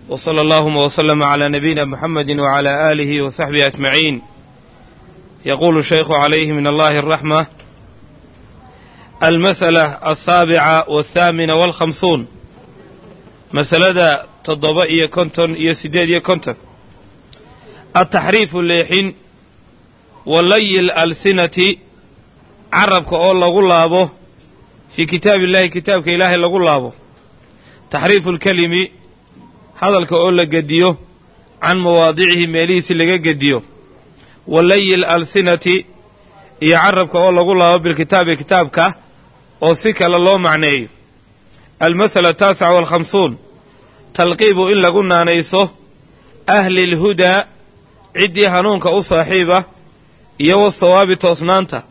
وصلى اللهم وسلم على نبينا محمد وعلى آله وصحبه أجمعين يقول الشيخ عليه من الله الرحمة المسألة السابعة والثامنة والخمسون مسألة تضبئية كنتن يسديدية كنتن التحريف الليحين ولي الألسنة carabka oo lagu laabo fii kitaabi illaahi kitaabka ilaahay lagu laabo taxriifu lkelimi hadalka oo la gediyo can mawaadicihi meelihiisi laga gediyo wa layi lalsinati iyo carabka oo lagu laabo bilkitaabi kitaabka oo si kale loo macneeyo almasala ataasica waalkhamsuun talqiibu in lagu naanayso ahli lhudaa ciddii hanuunka u saaxiiba iyo wasawaabi toosnaanta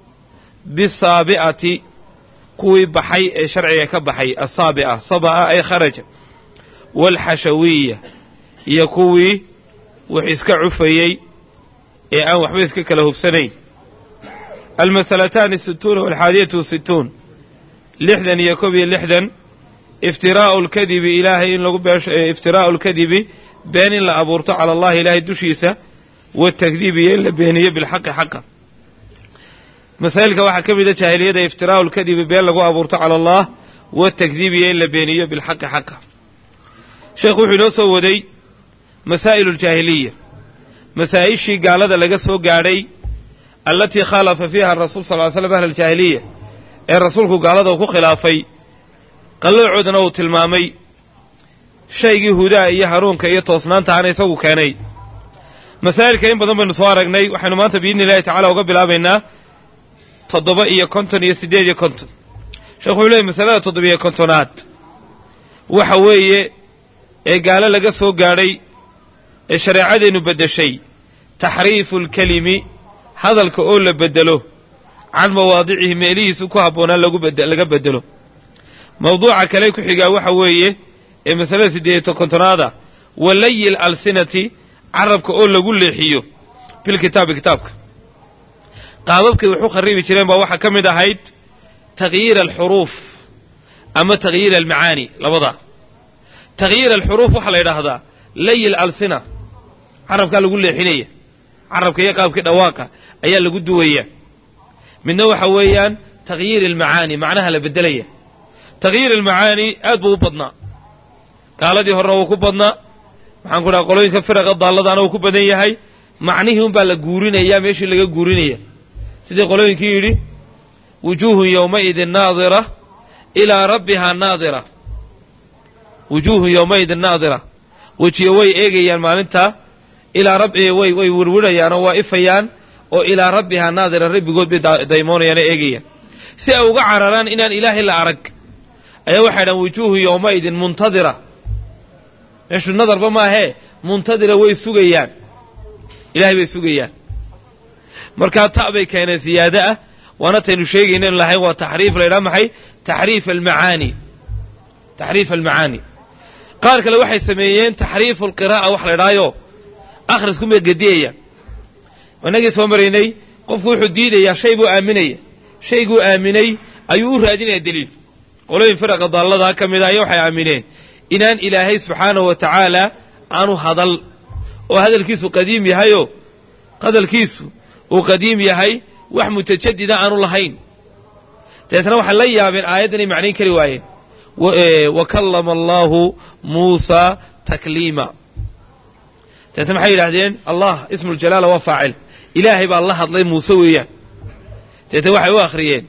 bisaabi'ati kuwii baxay ee sharciga ka baxay asaabi'a saba'a ay kharaja waalxashawiya iyo kuwii wax iska cufayey ee aan waxba iska kala hubsanayn almasalataani situuna walxaadiyatu wasituun lixdan iyo kob iyo lixdan iftiraa'u lkadibi ilaahay in lagu iftiraa'u lkadibi been in la abuurto cala allahi ilaahay dushiisa watakdiibi iyo in la beeniyo bilxaqi xaqa masaa'ilka waxaa ka mida jaahiliyada iftiraa'u lkadibi been lagu abuurto cala allah watakdiib iyo in la beeniyo bilxaqi xaqa sheekhu wuxuu inoo soo waday masaa'ilu ljaahiliya masaa'ishii gaalada laga soo gaadhay allatii khaalafa fiiha rasuul sal ly slam ahla aljaahiliya ee rasuulku gaalada uu ku khilaafay qallocoodana uu tilmaamay shaygii hudaa iyo hanuunka iyo toosnaantahana isagu keenay masaa'ilka in badan baynu soo aragnay waxaynu maanta biidni illahi tacala uga bilaabaynaa toddoba iyo konton iyo siddeed iyo konton sheekhu wuxuu leeyay masalada toddobiyo kontonaad waxa weeye ee gaalo laga soo gaadhay ee shareecadeennu beddeshay taxriifu lkelimi hadalka oo la beddelo can mawaadicihi meelihiisu ku habboonaan laga beddelo mawduuca kale ku xigaa waxa weeye ee masalada siddeediyo kontonaada walayi alsinati carabka oo lagu leexiyo bilkitaabi kitaabka qaababkay wax u kharibi jireen baa waxaa ka mid ahayd takhyiir alxuruuf ama takhyiir almacaani labadaa takhyiir alxuruuf waxaa la yidhaahdaa layi alsina carabkaa lagu leexinaya carabka iyo qaabkii dhawaaqa ayaa lagu duwaya midna waxa weeyaan takhyiir almacaani macnaha la beddelaya takhyiir almacaani aad buu u badnaa gaaladii horena wuu ku badnaa maxaan ku dhaha qolooyinka firaqa daalladaana wuu ku badan yahay macnihii unbaa la guurinayaa meeshii laga guurinaya sidii qolooyinkii yidhi wujuuhun yowmaidin naadira ilaa rabbihaa naadira wujuuhun yowmaidin naadira wejiyo way eegayaan maalintaa ilaa rabbi way way wirwirayaan oo waa ifayaan oo ilaa rabbihaa naadira rabbigood bay daymoonayaan oo eegayaan si ay uga cararaan inaan ilaahay la arag ayaa waxay dhahan wujuuhun yowmaidin muntadira meeshu nadarba maahee muntadira way sugayaan ilahay bay sugayaan markaa ta' bay keeneen siyaado ah waana taynu sheegayna inu lahayn waa taxriif la ydhaha maxay taxriif almacaani taxriif almacaani qaar kale waxay sameeyeen taxriifu alqiraa'a wax la ydhahaayo akhriskumay gediyayaan inagii soo maraynay qofku wuxuu diidayaa shay buu aaminaya shayguu aaminay ayuu u raadinaya deliil qolooyin firaqa daalladaa ka mid a aya waxay aamineen inaan ilaahay subxaanahu wa tacaala aanu hadal oo hadalkiisu qadiim yahayoo hadalkiisu uu qadiim yahay wax mutajadida aanu lahayn dabeetna waxay la yaabeen aayaddanay macnayn kari waayeen wa kallama allaahu muusaa takliima dabeetna maxay yidhahdeen allah ismuuljalaala waa faacil ilaahay baa la hadlay muuse weeyaan dabeetna waxay u akhriyeen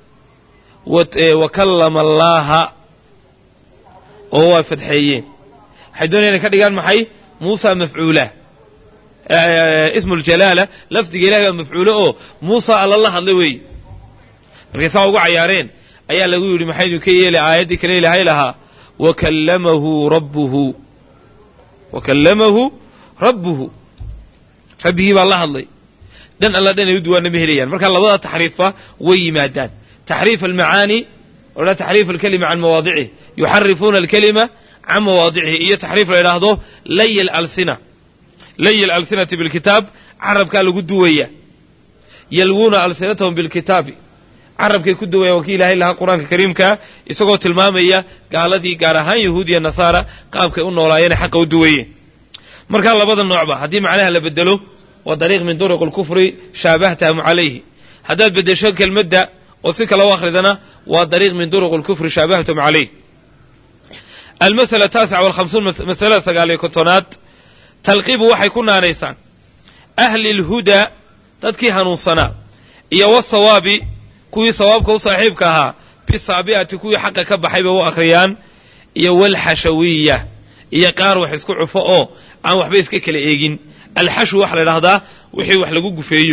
wa kallama allaaha oo waa fadxeeyeen waxay doonayaan inay ka dhigaan maxay muusa mafcuula ismu ljalaala lafdiga ilahay baa mafcuulo oo muusa alla la hadlay weeye markay saa ugu cayaareen ayaa lagu yidhi maxaynu ka yeelay aayaddii kale ilaahay lahaa wakallamahu rabbuhu wakallamahu rabbuhu rabbigii baa la hadlay dhan alla dhan ay u duwaana ma helayaan marka labada taxriifba way yimaadaan taxriif almacaani odha taxriif alkelima can mawaadicihi yuxarifuuna alkelima can mawaadicihi iyo taxriif la yidhaahdo lay alsina lay alsinati bilkitaab carabkaa lagu duwaya yalwuuna alsinatahum bilkitaabi carabkay ku dawaya waa kii ilaahay lahaa qur-aanka kariimkaa isagoo tilmaamaya gaaladii gaar ahaan yahuud iyo nasaara qaabkay u noolaayeen xaqa u duwayeen markaa labada noocba haddii macnaha la bedelo waa dariiq min duruq alkufri shaabahtahm calayhi haddaad beddesho kelmadda oo si kale u akhridana waa dariiq min duruq alkufri shaabahtum calayh almasala taasica walhamsuun masalada sagaaliyo kontonaad talqiibu waxay ku naanaysaan ahli lhudaa dadkii hanuunsanaa iyo wasawaabi kuwii sawaabka u saaxiibka ahaa bisaabi'ati kuwii xaqa ka baxay bay u akhriyaan iyo walxashawiya iyo qaar wax isku cufo oo aan waxba iska kala eegin alxashw waxaa la idhahdaa wixii wax lagu gufeeyo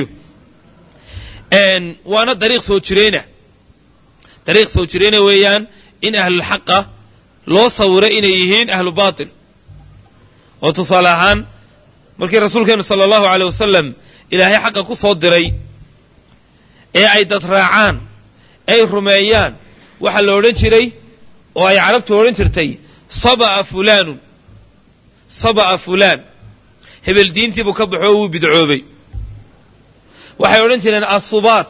waana dariiq soo jireyna dariiq soo jireyna weeyaan in ahlulxaqa loo sawiro inay yihiin ahlu baatil oo tusaale ahaan markii rasuulkeenu sala allahu aleyh wasalam ilaahay xaqa ku soo diray ee ay dad raacaan ay rumeeyaan waxaa la odhan jiray oo ay carabtu odhan jirtay saba'a fulaanun saba'a fulaan hebel diintiibuu ka baxo oo wuu bidcoobay waxay odhan jireen assubaat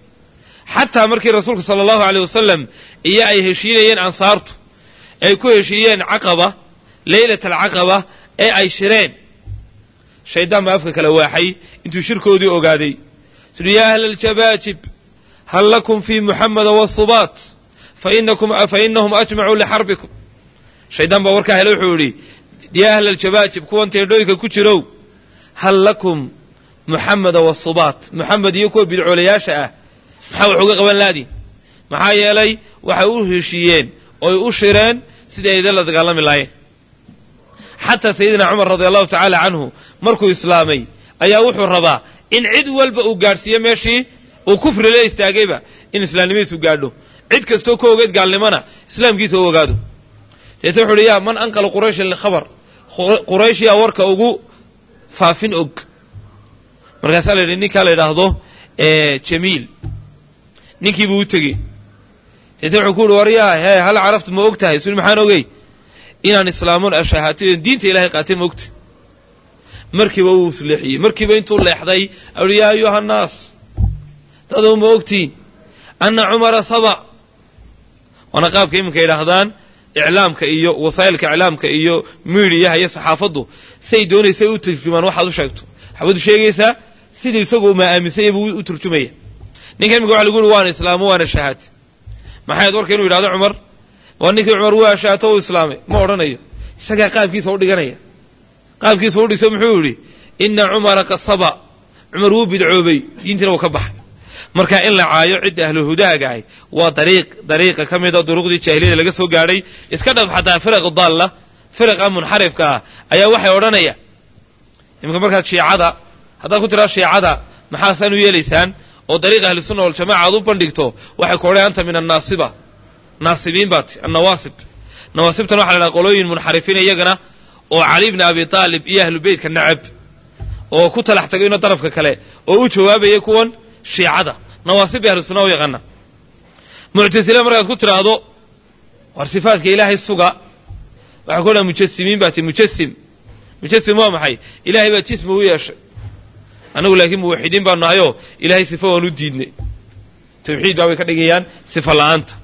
xataa markii rasuulku sala allahu aleyh wasalam iyo ay heshiinayeen ansaartu ay ku heshiiyeen caqaba leylat alcaqaba ee ay shireen shaydaan baa afka kala waaxay intuu shirkoodii ogaaday sui yaa ahla aljabaajib hal lakum fii muxameda wasubaat fa inahum ajmacuu lixarbikum shaydaan baa warkaa hele wuxuu idhi yaa ahla aljabaajib kuwan teendhooyinka ku jirow hal lakum muxameda wasubaat muxamed iyo kuwa bidcoolayaasha ah maxaa wax uga qaban laadiin maxaa yeelay waxay u heshiiyeen oy u shireen sidai aydan la dagaalami laayeen xataa sayidina cumar radi allahu tacaala canhu markuu islaamay ayaa wuxuu rabaa in cid walba uu gaadhsiiyo meeshii uu kufri la istaagayba in islaamnimadiisu gaadho cid kastoo ka ogeed gaalnimana islaamkiisa u ogaado deete wuxu uhi yaa man anqala qurayshan likhabar quraysh yaa warka ugu faafin og markaasaa la yidhi ninkaa la yidhaahdo jamiil ninkiibuu u tegey deete wuxuu ku uhi war yaa hee hal caraftu ma og tahay suli maxaan ogey inaan islaamoon ashahaatiyo diinta ilahay qaatay ma ogta markiiba wuu isleexiyey markiiba intuu leexday auhi yaa ayuha annaas dadow ma ogtiin anna cumara saba waana qaabka iminka yidhaahdaan iclaamka iyo wasaa'ilka iclaamka iyo miidiyaha iyo saxaafaddu siay doonaysay u turjumaan waxaad u sheegto waxbaad u sheegaysaa sidii isagu ma aaminsanya buu u turjumaya ninka iminka waxa lagu yihi waana islaamo waana shahaad maxayd warka inuu yidhahdo cumar waa ninkii cumar waa shaato u islaamay ma odhanayo isagaa qaabkiisa u dhiganaya qaabkiisa u dhigso muxuu yidhi ina cumara qad saba cumar wuu bidcoobay diintiina wuu ka baxay marka in la caayo cidda ahluhudaaga ahy waa dariiq dariiqa ka mida duruqdii jaahiliyada laga soo gaadhay iska dhaf xataa firaq daalla firaqa munxarifka ah ayaa waxay odhanaya iminka markaad shiicada haddaad ku tiraa shiicada maxaasaan u yeelaysaan oo dariiqa ahlusunna waljamaca aad u bandhigto waxay ku odhan anta min annaasiba naasibiin baat annawaasib nawaasibtan waxa la dhaha qolooyin munxarifiin iyagana oo cali bni abi taalib iyo ahlu beytka nacab oo ku talax tagayno darafka kale oo u jawaabaya kuwan shiicada nawaasib bay ahlu sunna u yaqaana muctasila markaad ku tidhaahdo war sifaatka ilaahay suga waxaa ku odhaha mujasimiin baa ti mujasim mujasim waa maxay ilaahay baa jismi u yeeshay annagu laakiin muwaxidiin baa nahayoo ilaahay sifa waan u diidnay tawxiid baa way ka dhigayaan sifa la'aanta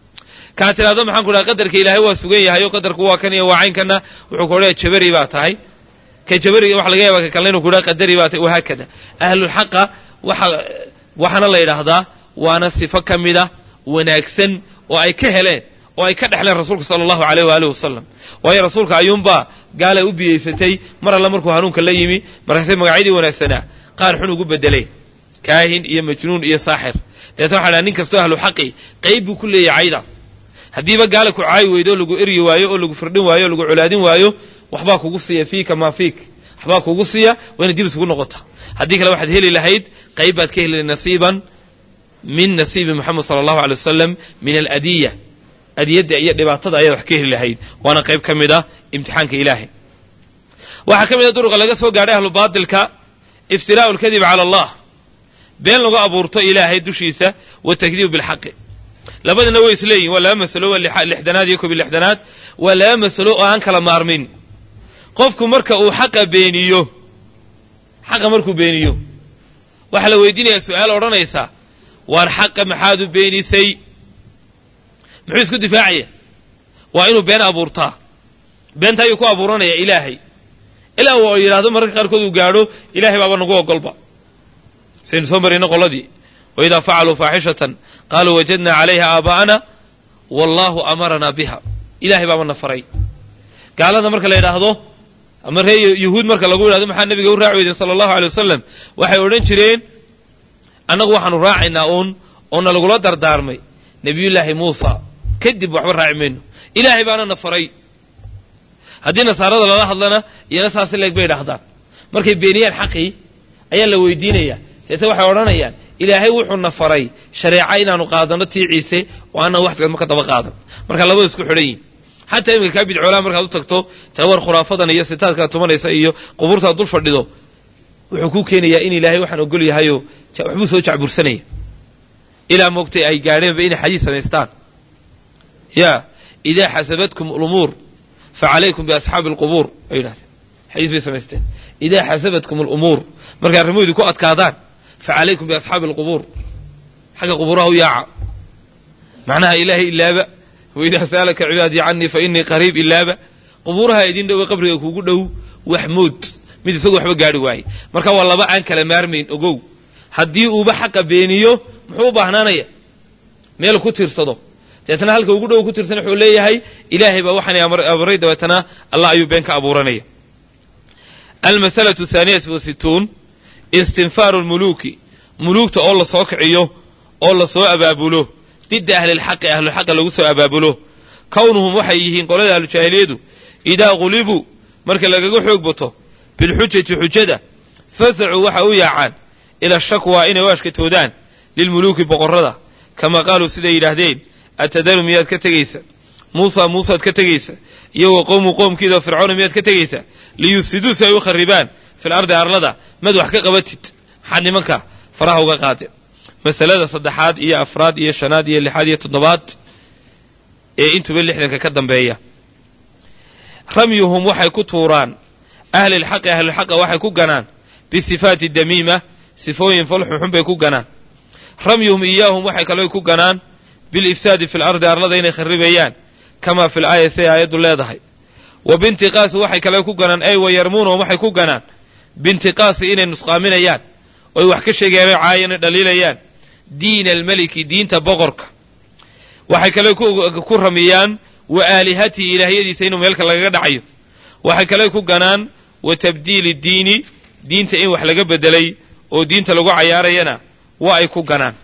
kaa tidhahdo maxaan ku dhaha qadarka ilaahay waa sugan yahay oo qadarku waa kan iyo waa caynkana wuxuu ku odhaya jabari baa tahay ka jabariga waxa laga yaaba ka kalena inu ku dhaha qadari baa tahay wahaakada ahlulxaqa waxa waxaana la yidhaahdaa waana sifo ka mida wanaagsan oo ay ka heleen oo ay ka dhexleen rasuulka sala allahu aleyh waaalih wasalam waayo rasuulka ayuunbaa gaalay u biyeysatay mar alle markuu hanuunka la yimi markaasay magacyadii wanaagsanaa qaar xun ugu bedelay kaahin iyo majnuun iyo saaxir deeta waxa dhaha nin kastoo ahlu xaqi qayb buu ku leeyahay cayda haddiiba gaala ku caayi weydo oo lagu eryi waayo oo lagu firdhin waayo o lagu colaadin waayo waxbaa kugu siiya fiika maa fiik waxbaa kugu siiya waa inay dib isugu noqota haddii kale waxaad heli lahayd qayb baad ka heli nasiiban min nasiibi moxamed sala allahu alay wasalam min aladiya adiyadda iyo dhibaatada ayaad wax ka heli lahayd waana qayb ka mid ah imtixaanka ilaahay waxaa ka mid a duruqa laga soo gaadhay ahlu baatilka iftiraa'u alkadib cala allah been lagu abuurto ilaahay dushiisa watakdiibu bilxaqi labadina way isleeyihin waa laba masalo waa lixdanaad iyo kobi lixdanaad waa laba masalo oo aan kala maarmin qofku marka uu xaqa beeniyo xaqa markuu beeniyo waxaa la weydiinayaa su-aal odhanaysa waar xaqa maxaad u beenisay muxuu isku difaacaya waa inuu been abuurtaa beenta ayuu ku abuuranaya ilaahay ilaa uu yidhaahdo mararka qaarkood uu gaadho ilahay baaba nagu ogolba saynu soo marayna qoladii waidaa facaluu faaxishatan qaaluu wajadnaa calayha aabaa'ana wallaahu amaranaa biha ilahay baaba na faray gaalada marka la yidhaahdo ama ree yuhuud marka lagu yidhahdo maxaa nabiga u raaci weyden sala allahu alay wasalam waxay odhan jireen annagu waxaanu raacaynaa uun oona lagula dardaarmay nebiyullaahi muusa kadib waxba raaci mayno ilaahay baana na faray haddii nasaarada lala hadlana iyana saasi leeg bay dhahdaan markay beeniyaan xaqii ayaa la weydiinayaa deete waxay odhanayaan ilaahay wuxuu na faray shareeca inaanu qaadanno tii ciise oo aanan wax marka daba qaadan marka labada isku xidhan yihin xataa iminka kaa bidcoolaa markaad u tagto tawar khuraafadan iyo sitaadkaad tumanaysa iyo qubuurtaad dul fadhido wuxuu ku keenayaa in ilaahay waxaan ogol yahayoo waxbuu soo jacbursanaya ilaa moogtay ay gaadheenba inay xadiis samaystaan ya idaa xasabadkum lumuur facalaykum biasxaabi alqubuur ay yidhahdeen xadiis bay samaysteen idaa xasabatkum alumuur markay arrimuhu idinku adkaadaan facalaykum biasxaabi alqubuur xagga qubuuraha u yaaca macnaha ilaahay ilaaba waidaa saalaka cibaadii canii fa inii qariib ilaaba qubuuraha idin dhowe qabriga kuugu dhow wax mood mid isagu waxba gaari waaye marka waa laba aan kala maarmayn ogow haddii uuba xaqa beeniyo muxuu u baahnaanaya meel ku tiirsado deetna halka ugu dhow ku tirsan wuxuu leeyahay ilaahay baa waxaan abuuray dabeetana allah ayuu been ka abuuranaya almasalatu thaaniyatu wasituun istinfaaru lmuluuki muluugta oo la soo kiciyo oo la soo abaabulo didda ahlilxaqi ahlulxaqa lagu soo abaabulo kownuhum waxay yihiin qolada ahlujaahiliyadu idaa qulibuu marka lagaga xoog bato bilxujati xujada fasacuu waxa u yaacaan ila shakwa inay u ashkatoodaan lilmuluuki boqorrada kama qaaluu siday yidhaahdeen atadaru miyaad ka tegaysa muusa muusaad ka tegaysa iyagoo qowmu qoomkiida fircoona miyaad ka tegaysa liyufsiduu si ay u kharibaan fil ardi arlada mad wax ka qabatid maxaad nimanka faraha uga qaadeen masalada saddexaad iyo afraad iyo shanaad iyo lixaad iyo toddobaad ee intuba lixdanka ka dambeeya ramyuhum waxay ku tuuraan ahlilxaqi ahlilxaqa waxay ku ganaan bisifaati damiima sifooyin falxunxun bay ku ganaan ramyuhum iyaahum waxay kaloo ku ganaan bilifsaadi fi lardi arlada inay kharibayaan kamaa fi laaya siday aayaddu leedahay wa bintiqaasi waxay kale ku ganaan ay wayarmuunahum waxay ku ganaan bintiqaasi inay nusqaaminayaan oy wax ka sheegayaan o caayana dhaliilayaan diina almeliki diinta boqorka waxay kale ku ramiyaan wa aalihatihi ilaahyadiisa inuu meelka lagaga dhacayo waxay kale ku ganaan wa tabdiili diini diinta in wax laga bedelay oo diinta lagu cayaarayana waa ay ku ganaan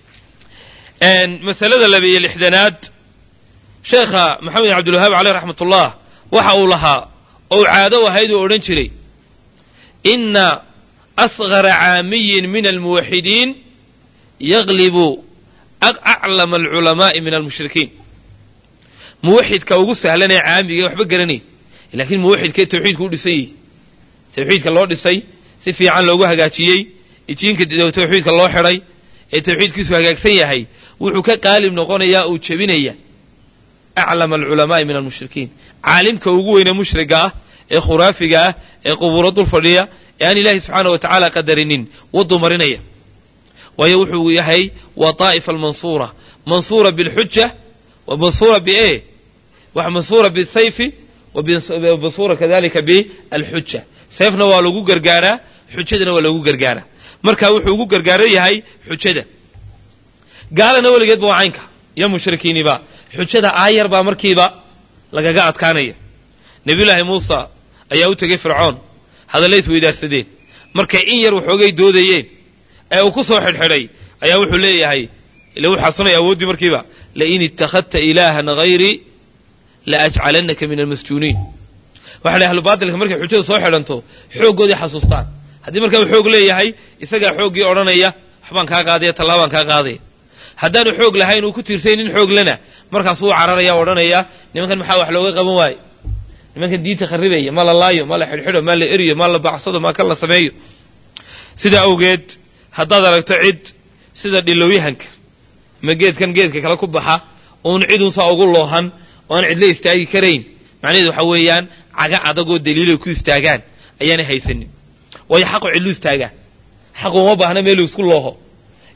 masalada labiyo lixdanaad sheekha maxamed bin cabdilwahaab caleyh raxmat ullah waxa uu lahaa ou caado ahayd uu odhan jiray ina asgara caamiyin min almuwaxidiin yaglibu aclama alculamaa'i min almushrikiin muwaxidka ugu sahlanee caamiga waxba garanayn laakiin muwaxidka tawxiidku u dhisan yihi tawxiidka loo dhisay si fiican loogu hagaajiyey ijiinka tawxiidka loo xidhay ee tawxiidkiisu hagaagsan yahay wuxuu ka qaalib noqonayaa uu jebinaya aclama alculamaa'i min almushrikiin caalimka ugu weyne mushriga ah ee khuraafiga ah ee qubuuro dul fadhiya ee aan ilaahay subxaana wa tacaala qadarinin waduu marinaya waayo wuxuu yahay waa daa'ifa almansuura mansuura bilxuja wa mansuura bie mansuura bisayfi wa mansuura kadalika bialxuja sayfna waa lagu gargaaraa xujadana waa lagu gargaaraa marka wuxuu ugu gargaaro yahay xujada gaalana weligeedba waa caynka iyo mushrikiiniba xujada aayar baa markiiba lagaga adkaanaya nebiyullaahi muusa ayaa u tegey fircoon hadallay isweydaarsadeen markay in yar waxoogay doodayeen ee uu ku soo xidhxidhay ayaa wuxuu leeyahay ila wuxuu xasunaya awooddii markiiba lain ittakhadta ilaahan hayrii la ajcalannaka min almasjuuniin waxa ahlu baatilka markay xujada soo xidhanto xooggoodii xasuustaan haddii markaa uu xoog leeyahay isagaa xooggii odhanaya waxbaan kaa qaadaya tallaabaan kaa qaadaya haddaanu xoog lahayn uu ku tiirsay nin xoog lena markaas wuu cararaya o odhanaya nimankan maxaa wax looga qaban waaye nimankan diinta kharibaya ma la laayo ma la xidhxidho ma la eriyo ma la bacsado ma kan la sameeyo sidaa awgeed haddaad aragto cid sida dhilowyahanka ama geedkan geedka kale ku baxa uun cidun saa ugu loohan oo aan cidla istaagi karayn macnaheedu waxaa weeyaan caga adagoo daliilay ku istaagaan ayaanay haysanin waayo xaqu cidlu istaagaa xaqu uma baahna meeluu isku looho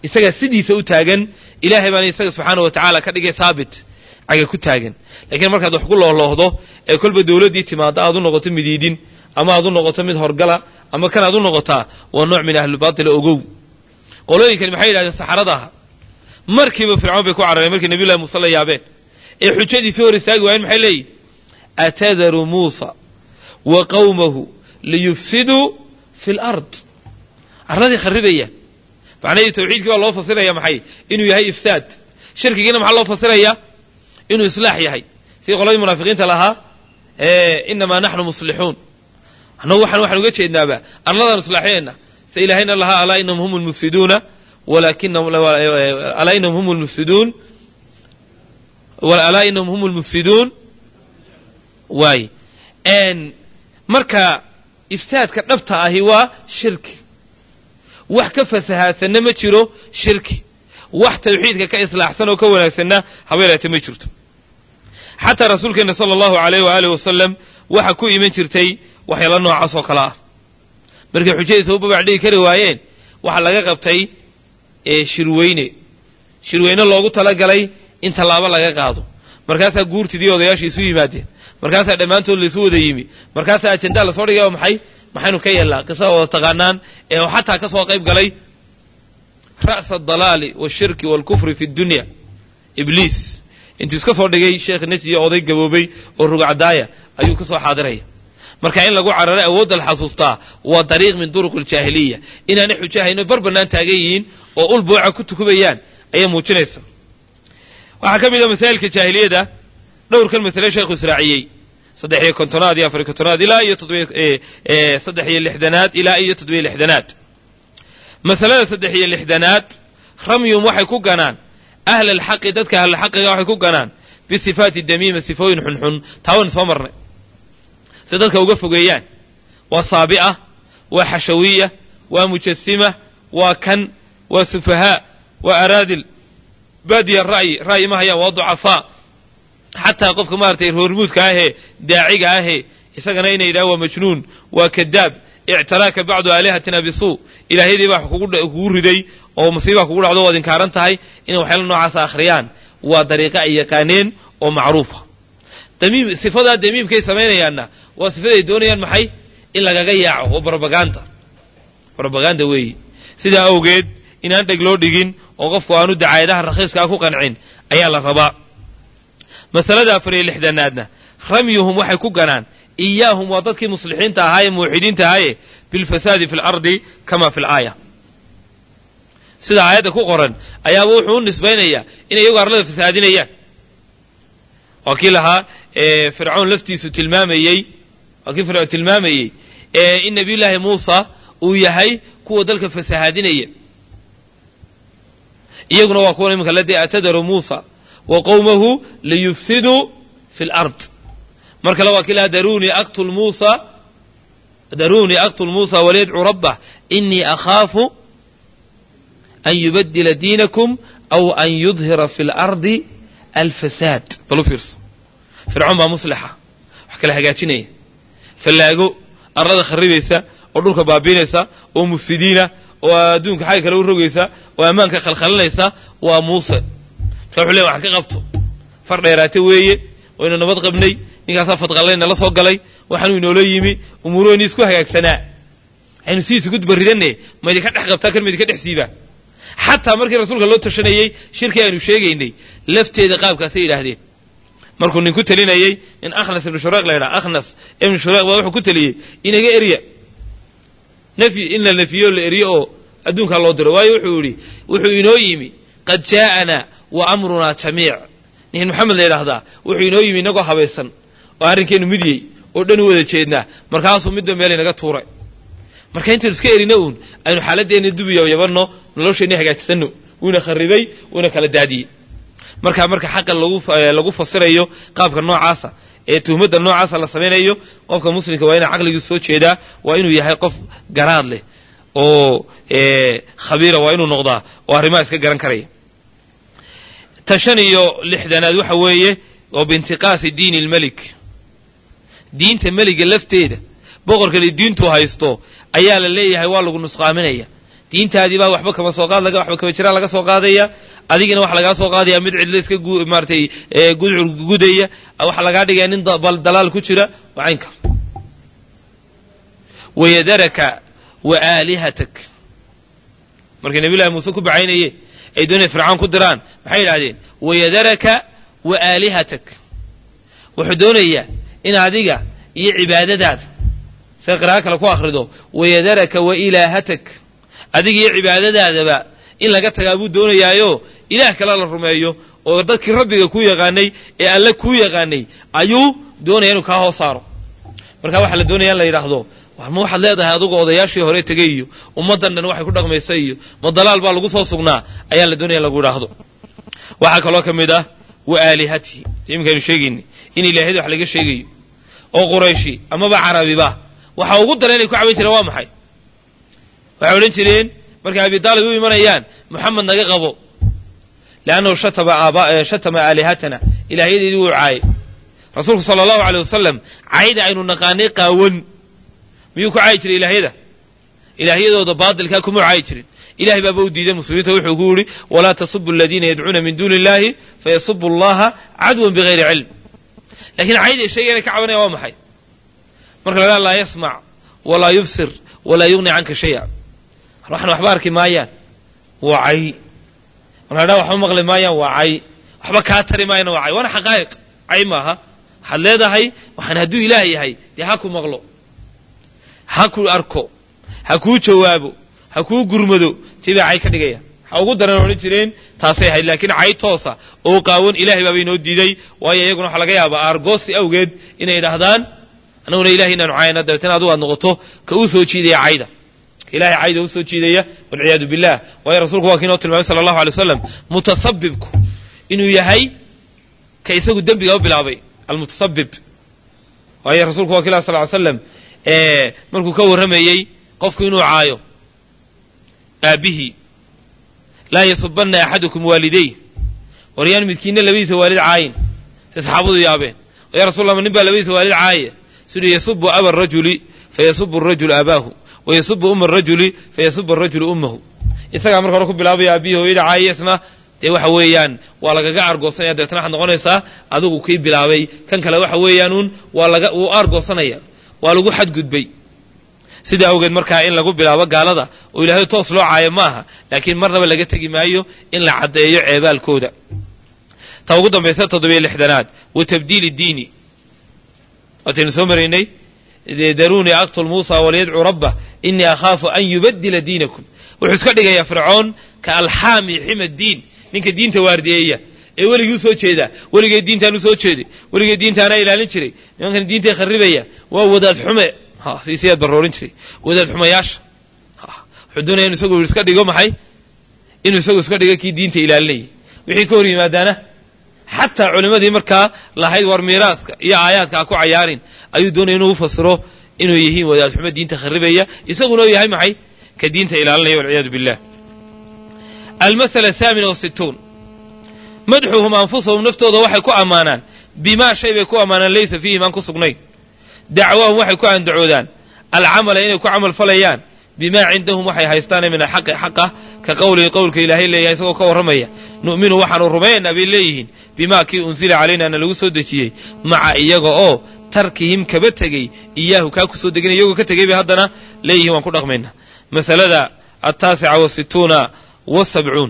isagaa sidiisa u taagan ilaahay baana isaga subxaana wa tacaala ka dhigay haabit caga ku taagan laakiin markaad wax ku loolohdo ee kolba dawladdii timaado aad u noqoto midiidin ama aad u noqoto mid horgala ama kan aad u noqotaa waa nooc min ahlulbaatila ogow qolooyinkani maxay yidhahdeen saxarada aha markiiba fircoon bay ku carareen markii nabiy llahi muuse la yaabeen ee xujadiisii hor istaagi waayeen maxay leeyihin atadaru muusa wa qawmahu liyufsiduu fi lard arladii kharribaya macnahii tawxiidkii baa loo fasiraya maxay inuu yahay ifsaad shirkigiina maxaa loo fasiraya inuu islaax yahay sidii qoladii munaafiqiinta lahaa inamaa naxnu muslixuun annagu waxaan waxaan uga jeednaaba arladaan islaaxinayna se ilaahayna lahaa alaa inahum hum lmufsiduuna walakinahum alaa inahum hum lmufsiduun alaa inahum hum lmufsiduun waay marka ifsaadka dhabta ahi waa shirki wax ka fasahaadsanna ma jiro shirki wax tawxiidka ka islaaxsan oo ka wanaagsanna habeelaate ma jirto xataa rasuulkeenna sala allahu alayh waaalih wasalam waxa ku iman jirtay waxyaala noocaas oo kale ah markay xujadiisa u babac dhigi kari waayeen waxaa laga qabtay shirweyne shirweyne loogu talagalay in tallaabo laga qaado markaasaa guurtidii odayaasha isu yimaadeen markaasaa dhammaantood laisu wada yimi markaasaa ajendaa lasoo dhigay oo maxay maxaynu ka yeelnaa qisada wada taqaanaan ee xataa ka soo qayb galay ra'sa adalaali washirki waalkufri fi dunya ibliis intuu iska soo dhigay sheekh najdi oday gaboobay oo rugcadaaya ayuu ka soo xaadiraya marka in lagu cararay awoodda la xasuustaa waa dariiq min duruq aljaahiliya inaanay xujahayno bar bannaan taagan yihiin oo ul buuca ku tukubayaan ayaa muujinaysa waxaa ka mid a masaa'ilka jaahiliyada dhowrkan masale sheekhu israaciyey saddex iyo kontonaad iyo afariy kontonaad ilaa iyo saddex iyo lixdanaad ilaa iyo toddobiyo lixdanaad masalada saddex iyo lixdanaad ramyum waxay ku ganaan ahla alxaqi dadka ahlulxaqiga waxay ku ganaan bisifaati damiima sifooyin xunxun taawan soo marnay si dadka uga fogeeyaan waa saabi'a waa xashawiya waa mujasima waa kan waa sufahaa waa araadil baadiya ra'yi ra'yi ma hayaan waa ducafaa xataa qofka maaragtay roormuudka ahee daaciga ahee isagana inay yidhaha waa majnuun waa kadaab ictaraaka bacdu aalihatina bisuu ilaahyadii baa kugu riday oo masiibaa kugu dhacdo waad inkaaran tahay inay waxyaala noocaasa akhriyaan waa dariiqa ay yaqaaneen oo macruufa damiim sifadaa damiimkay samaynayaanna waa sifaday doonayaan maxay in lagaga yaaco waa brobaganda brobaganda weeyi sidaa awgeed inaan dheg loo dhigin oo qofku aanu dacaayadaha rakhiiskaa ku qancin ayaa la rabaa masalada afar iyo lixdanaadna ramyuhum waxay ku ganaan iyaahum waa dadkii muslixiinta ahaa ee muuxidiinta ahaaye bilfasaadi fi lardi kama fi laaya sida aayadda ku qoran ayaaba wuxuu u nisbaynayaa inay iyagu arlada fasaadinayaan waa kii lahaa fircoon laftiisu tilmaamayey waa kii fircoon tilmaamayey in nabiyullaahi muusa uu yahay kuwa dalka fasahaadinaya iyaguna waa kuwan iminka ladii atadaru muusa wa qowmahu liyufsiduu fi lard mar kale waa kii lahaa darunii aqtul muusa daruunii aqtul muusa waliyadcuu rabbah inii akhaafu an yubadila diinakum aw an yudhira fi lardi alfasaad bal u fiirso fircoon baa muslixa wax kala hagaajinaya fallaago arlada kharribaysa oo dhulka baabiinaysa oo mufsidiina oo adduunka xagga kale u rogaysa oo ammaanka khalkhalinaysa waa muuse marka wuxu ley wax ka qabto far dheeraate weeye waynu nabad qabnay ninkaasaa fadqallayna la soo galay waxaanuu inoola yimi umuuraheenii isku hagaagsanaa aynu sidiis ugu dubarridanne maydinka dhex qabtaa kan maydinka dhex siibaa xataa markii rasuulka loo tashanayey shirkii aynu sheegaynay lafteeda qaabkaasay yidhaahdeen markuu nin ku telinayey in akhnas ibnu shureeq la yidhaha akhnas ibnu shureeq baa wuxuu ku teliyey inaga erya nafyi in la nafiyo la eryo oo adduunkaa loo diro waayo wuxuu yidhi wuxuu inoo yimi qad jaa'anaa wa amrunaa jamiic nin maxamed la yidhaahdaa wuxuu inoo yimi inagoo habaysan oo arrinkeennu midyey oo dhan u wada jeednaa markaasuu midba meel inaga tuuray marka intaynu iska erina uun aynu xaaladeenna dubiya yabanno nolosheenni hagaajisanno wuuna kharribay wuuna kala daadiyey marka marka xaqa lagu fasirayo qaabka noocaasa ee tuhmadda noocaasa la samaynayo qofka muslimka waa inaa caqligiisu soo jeedaa waa inuu yahay qof garaad leh oo khabiira waa inuu noqdaa oo arrimaha iska garan karaya ta shan iyo lixdanaad waxa weeye oo biintiqaasi diini lmelik diinta meliga lafteeda boqorkani diintuu haysto ayaa la leeyahay waa lagu nusqaaminaya diintaadii baa waxba kama soo qaad laga waxba kama jiraan laga soo qaadaya adigina waxa lagaa soo qaadaya mid cidlo iska maaratay gudcur gudaya waxa lagaa dhigaya nin dalaal ku jira waa caynka wayadaraka wa aalihatak markay nabiy llahi muuse ku bacaynayeen ay doonaya fircawn ku diraan maxay yidhahdeen wayadaraka wa aalihatak wuxuu doonayaa in adiga iyo cibaadadaada sida qiraa'o kale ku akhrido wayadaraka wa ilaahatak adiga iyo cibaadadaadaba in laga tagaa buu doonayaayo ilaah kale la rumeeyo oo dadkii rabbiga ku yaqaanay ee alle kuu yaqaanay ayuu doonaya inuu kaa hoos saaro marka waxaa la doonaya in la yidhaahdo ma waxaad leedahay adugu odayaashii hore tegey iyo ummaddan dhan waxay ku dhaqmaysa iyo ma dalaal baa lagu soo sugnaa ayaa la doonaya in lagu idhaahdo waxaa kaloo ka mid ah wa aalihatihi iminkaynu sheegayni in ilaahiyada wax laga sheegayo oo qurayshi amaba carabiba waxa ugu daran inay ku caban jireen waa maxay waxay odhan jireen markay abi daalib u imanayaan moxamed naga qabo leannahu shatama aalihatana ilaahyadeedii wuu caayay rasuulku sala allahu aleyh wasalam cayda aynu naqaanay qaawan miyuu ku caayi jiray ilaahyada ilaahyadooda baadilkaa kuma caayi jirin ilahay baaba u diiday muslimiinta wuxuu ku yidhi walaa tasubu aladiina yadcuuna min duuni illahi fayasubu allaha cadwan bigayri cilm lakiin cayday sheegayna ka cabanaya waa maxay marka la laa yasmac walaa yubsir walaa yugni canka shaya waxna waxba arki maayaan waa cay marka dha waxba maqli maayaan waa cay waxba kaa tari maayana waa cay waana xaqaa'iq cay maaha waxaad leedahay waxaan hadduu ilaah yahay dee ha ku maqlo ha ku arko ha kuu jawaabo ha kuu gurmado tibaa cay ka dhigaya ha ugu daran odhan jireen taasay ahayd laakiin cay toosa oo qaawan ilahay baaba inoo diiday waayo iyaguna waxaa laga yaabaa aargoosi awgeed inay idhaahdaan annaguna ilahay inaanu cayna dabeetana adugu aad noqoto ka uu soo jiidaya cayda ilahay cayda u soo jiidaya walciyaadu billah waayo rasuulku waa kii inoo tilmaamay sala allahu alay wasalam mutasabibku inuu yahay ka isagu dembiga u bilaabay almutasabib waayo rasuulku waa ki lah sal ly slam markuu ka warramayey qofku inuu caayo aabbihii laa yasubanna axadukum waalidayh waryaan midkiinna labadiisa waalid caayin say saxaabadu yaabeen ya rasul lla nin baa labadiisa waalid caaya siduu yasubu aba arajuli fayasubu arajulu abaahu wa yasubu uma arajuli fayasubu arajulu ummahu isagaa marka hore ku bilaabaya aabbihi hooyada caaya isna dee waxa weeyaan waa lagaga argoosanaya dabeetna waxaad noqonaysaa adigu kii bilaabay kan kale waxa weeyaanuun waa laga wuu argoosanaya waa lagu xadgudbay sida awgeed markaa in lagu bilaabo gaalada oo ilaahay toos loo caayo maaha laakiin marnaba laga tegi maayo in la caddeeyo ceebaalkooda ta ugu dambaysa toddobiyo lixdanaad wa tabdiili diini waataynu soo maraynay daruunii aqtul muusa waliyadcuu rabbah inii akhaafu an yubaddila diinakum wuxuu iska dhigayaa fircoon ka alxaami xima diin ninka diinta waardiyeeya ee weligii usoo jeedaa weligee diintaan usoo jeeday weligee diintaanaa ilaalin jiray nimankan diintay kharribaya waa wadaad xume siisiyaad baroorin jiray wadaad xumayaasha wuxuu doonaya inu isagu iska dhigo maxay inuu isagu iska dhigo kii diinta ilaalinayay wixii ka hor yimaadaana xataa culimmadii markaa lahayd war miiraaska iyo aayaadka ha ku cayaarin ayuu doonaya inuu ufasiro inuu yihiin wadaad xumo diinta kharribaya isaguna u yahay maxay ka diinta ilaalinaya walciyaadu billah almasala ahaamina wasittuun madxuhum anfusahum naftooda waxay ku ammaanaan bimaa shay bay ku ammaanaan laysa fiihim aan ku sugnayn dacwaahum waxay ku andacoodaan alcamala inay ku camal falayaan bimaa cindahum waxay haystaane min alxaqi xaqa ka qowlihi qowlka ilaahay leeyahay isagoo ka warramaya nu'minu waxaanu rumaynaynaa bay leeyihiin bimaa kii unsila calaynaana lagu soo dejiyey maca iyaga oo tarkihim kaba tegey iyaahu kaa ku soo deganay iyagoo ka tegey bay haddana leeyihiin waan ku dhaqmaynaa masalada altaasica wasittuuna wasabcuun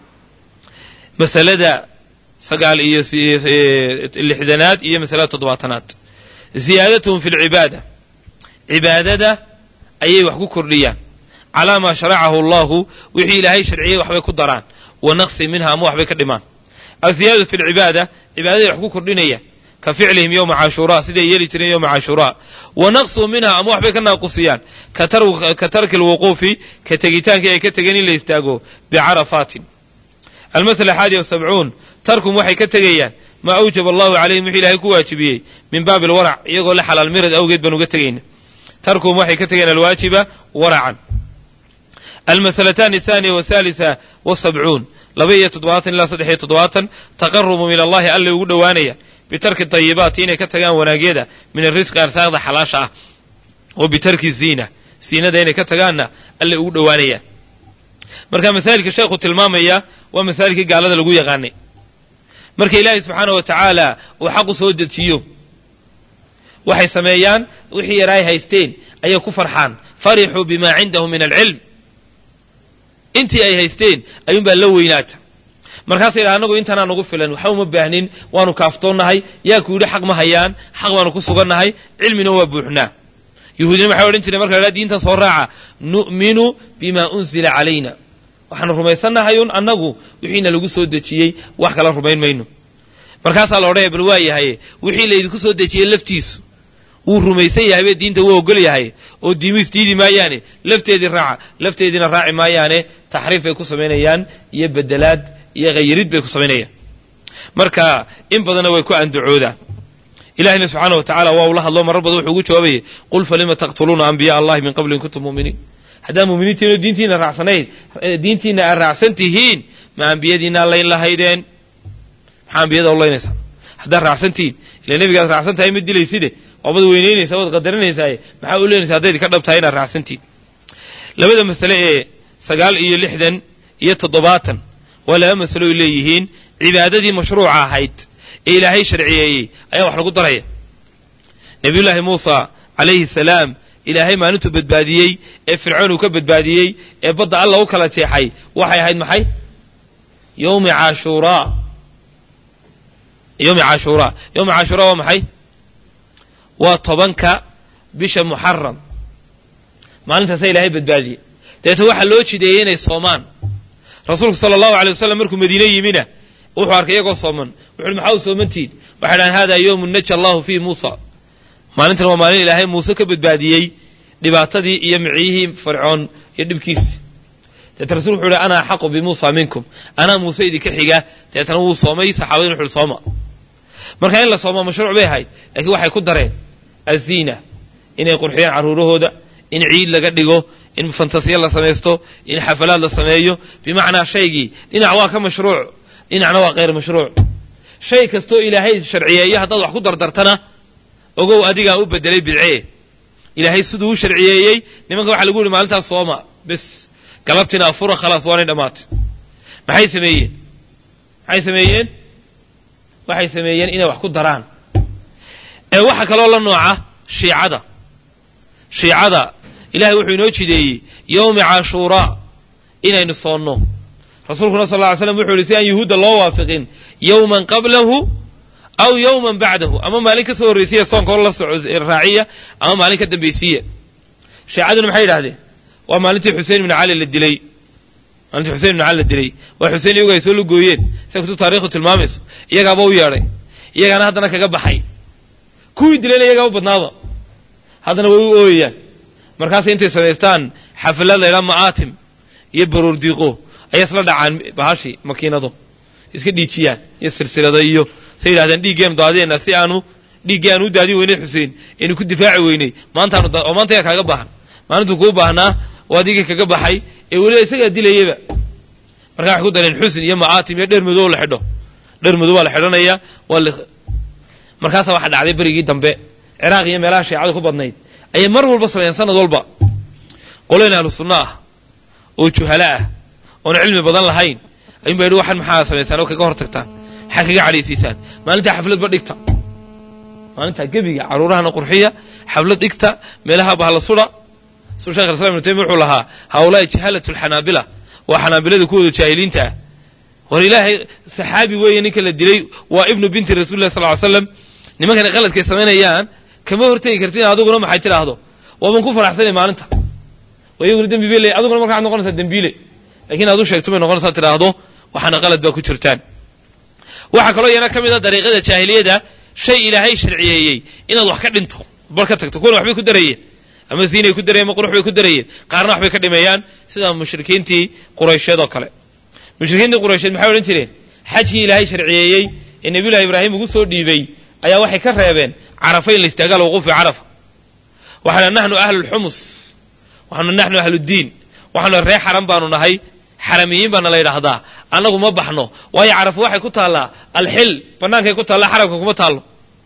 masalada sagaal iyo lixdanaad iyo masalada toddobaatanaad ziyaadatuhum fi lcibaada cibaadada ayay wax ku kordhiyaan calaa maa sharacahu allahu wixii ilaahay sharciyey waxbay ku daraan wa naqsi minha ama waxbay ka dhimaan aziyaadatu fi lcibaada cibaadaday wax ku kordhinayaan ka ficlihim yowma cashuuraa siday yeeli jireen yowma cashuuraa wa naqsu minha ama waxbay ka naaqusiyaan ka tarki lwuquufi ka tegitaankii ay ka tegeen in la istaago bicarafaatin almasala axaadi wasabcuun tarkum waxay ka tegayaan maa awjaba allahu calayhim wixii ilaahay ku waajibiyey min baabi alwarac iyagoo la xalaal mirad awgeed baan uga tegayna tarkum waxay ka tegayaan alwaajiba waracan almasalataani ahaaniya wathaalisa wasabcuun laba iyo toddobaatan ilaa saddex iyo toddobaatan taqarubu min allahi allay ugu dhowaanaya bitarki dayibaati inay ka tagaan wanaagyada min arisqi arsaaqda xalaasha ah wa bitarki ziina ziinada inay ka tagaanna allay ugu dhowaanayaan marka masaa'ilka sheekhu tilmaamaya waa masaa'ilkii gaalada lagu yaqaanay marka ilaahay subxaana wa tacaala uu xaqu soo dejiyo waxay sameeyaan wixii yar ay haysteen ayay ku farxaan farixuu bima cindahum min alcilm intii ay haysteen ayuunbaa la weynaata markaasa yidhaha anagu intaanaa nagu filan waxa uma baahnin waanu kaaftoonnahay yaa ku yidhi xaq ma hayaan xaq baanu ku sugannahay cilmina waa buuxnaa yuhuudina waxay odhan jireen marka la diintan soo raaca nu'minu bima unzila calayna waxaanu rumaysannahay un annagu wixiina lagu soo dejiyey wax kala rumayn mayno markaasaa la odhanaya bal waa yahay wixii laydinku soo dejiyey laftiisu wuu rumaysan yahay be diinta wuu ogol yahay oo diimiis diidi maayaane lafteedii raaca lafteediina raaci maayaane taxriif bay ku samaynayaan iyo bedelaad iyo khayirid bay ku samaynayaan marka in badanna way ku andacoodaan ilahina subxaana wa tacala waa ula hadlo marar badan wuxuu ugu jawaabayay qul falima taqtuluuna anbiyaa allahi min qabli in kuntum mu'miniin haddaa muminiintiino diintiina raacsanayd diintiina aad raacsan tihiin ma ambiyadiina layn lahaydeen maxaa ambiyada u laynaysaa haddaad raacsantihiin ila nebigaad raacsan tahay ma dilayside waabad weynaynaysaa waad qadarinaysaa maxaa u leynaysa haddayd ka dhab tahay inaad raacsantihiin labada masale ee sagaal iyo lixdan iyo toddobaatan waa laba masalo ay leeyihiin cibaadadii mashruuca ahayd ee ilaahay sharciyeeyey ayaa wax lagu daraya nebiyullaahi muusa calayhi salaam ilaahay maalintuu badbaadiyey ee fircoon uu ka badbaadiyey ee badda alla u kala jeexay waxay ahayd maxay yowmi caashuuraa yowmi caashuuraa yowmi caashuuraa waa maxay waa tobanka bisha muxaram maalintaasa ilaahay badbaadiyey dabeeta waxaa loo jideeyey inay soomaan rasuulku sala allahu alay wasalam markuu madiine yimina wuxuu arkay iyagoo sooman wuxu uhi maxaa u soomantihin waxay dhahan hada yowmun naja allahu fiihi muusa maalintan waa maalin ilaahay muuse ka badbaadiyey dhibaatadii iyo miciyihii fircoon iyo dhibkiisi deeta rasul wuxu uhi ana axaqu bimuusa minkum anaa muuse idinka xiga deetana wuu soomay saxaabadin wuxu uhi sooma marka in la soomo mashruuc bay ahayd laakiin waxay ku dareen aziina inay qurxiyaan carruurahooda in ciid laga dhigo in fantasiya la samaysto in xafalaad la sameeyo bimacnaa shaygii dhinac waa ka mashruuc dhinacna waa kayr mashruuc shay kastoo ilaahay sharciyeeyo haddaad wax ku dardartana ogow adigaa u bedelay bidcee ilaahay siduu u sharciyeeyey nimanka waxaa lagu yihi maalintaas sooma bes galabtina afura khalaas waanay dhammaatay maxay sameeyeen maxay sameeyeen waxay sameeyeen inay wax ku daraan ee waxaa kaloo la nooca shiicada shiicada ilahay wuxuu inoo jideeyey yowmi caashuuraa inaynu soonno rasuulkuna sal lla ly slam wuxuu yihi si aan yuhuudda loo waafiqin yowman qablahu aw yowman bacdahu ama maalin ka soo horraysiya soonka hor la soco raaciya ama maalin ka dambaysiiya shiicaduna maxay yidhahdeen waa maalintii xusein ibn cali la dilay maalintii xusein ibn cali la dilay waa xusein iyagu ay soo lugooyeen sida kutub taarikhu tilmaamayso iyagaaba u yeedhay iyagaana haddana kaga baxay kuwii dilayna iyagaa u badnaaba haddana way u ooyayaan markaasay intay samaystaan xafalad laydhaa ma'aatim iyo baroor diiqo ayay isla dhacaan bahashii makiinado iska dhiijiyaan iyo silsilado iyo say yidhahdeen dhiiggeenu daadiyeenna si aanu dhiiggii aanu u daadin weynay xuseen aynu ku difaaci weynay maantaanu oo maanta yaa kaaga baahan maalintuu kuu baahnaa oo adigii kaga baxay ee weliba isagaa dilayaba markaa waxay ku dareen xusn iyo ma'aatim iyo dher madow la xidho dher madow waa la xidhanaya waa la markaasaa waxaa dhacday berigii dambe ciraaq iyo meelaha shiicadu ku badnayd ayay mar walba sameeyeen sanad walba qoleen ahlu sunno ah oo juhalo ah oon cilmi badan lahayn ayuun ba yidhi waxan maxaa samaysaan oo kaga hor tagtaan maxaa kaga cadhaysiisaan maalintaa xafladba dhigta maalintaa gebiga carruurahana qurxiya xaflad dhigta meelaha bahla sudha suu shekh islam ibnu taymiya wuxuu lahaa haulaai jahalatu alxanaabila waa xanaabilada kuwooda jaahiliinta ah war ilaahay saxaabi weeye ninka la dilay waa ibnu binti rasuli lah sal ly slam nimankana qaladkay samaynayaan kama hortegi kartin adiguna maxay tidhaahdo waaban ku faraxsanay maalinta iyaguna dembi bay leey adiguna marka waxad noqonaysaa dembiile lakiin aad u sheegto bay noqonaysaa tidhaahdo waxaana qalad baa ku jirtaan waxaa kaloo iyana ka mid a dariiqada jaahiliyada shay ilaahay sharciyeeyey inaad wax ka dhinto bar ka tagto kuwana waxbay ku darayeen ama ziinay ku darayeen ama qurux bay ku darayeen qaarna waxbay ka dhimeeyaan sida mushrikiintii quraysheed oo kale mushrikiintii quraysheed maxay odhan jireen xajkii ilaahay sharciyeeyey ee nebiyullahi ibraahim ugu soo dhiibay ayaa waxay ka reebeen carafa in la istaaga alwuquufi carafa waxaana naxnu ahlulxumus waxaanu naxnu ahluddiin waxaanu ree xaram baanu nahay xaramiyiin baana la yidhaahdaa annagu ma baxno waayo carafo waxay ku taallaa alxil bannaankay ku taallaa xaramka kuma taallo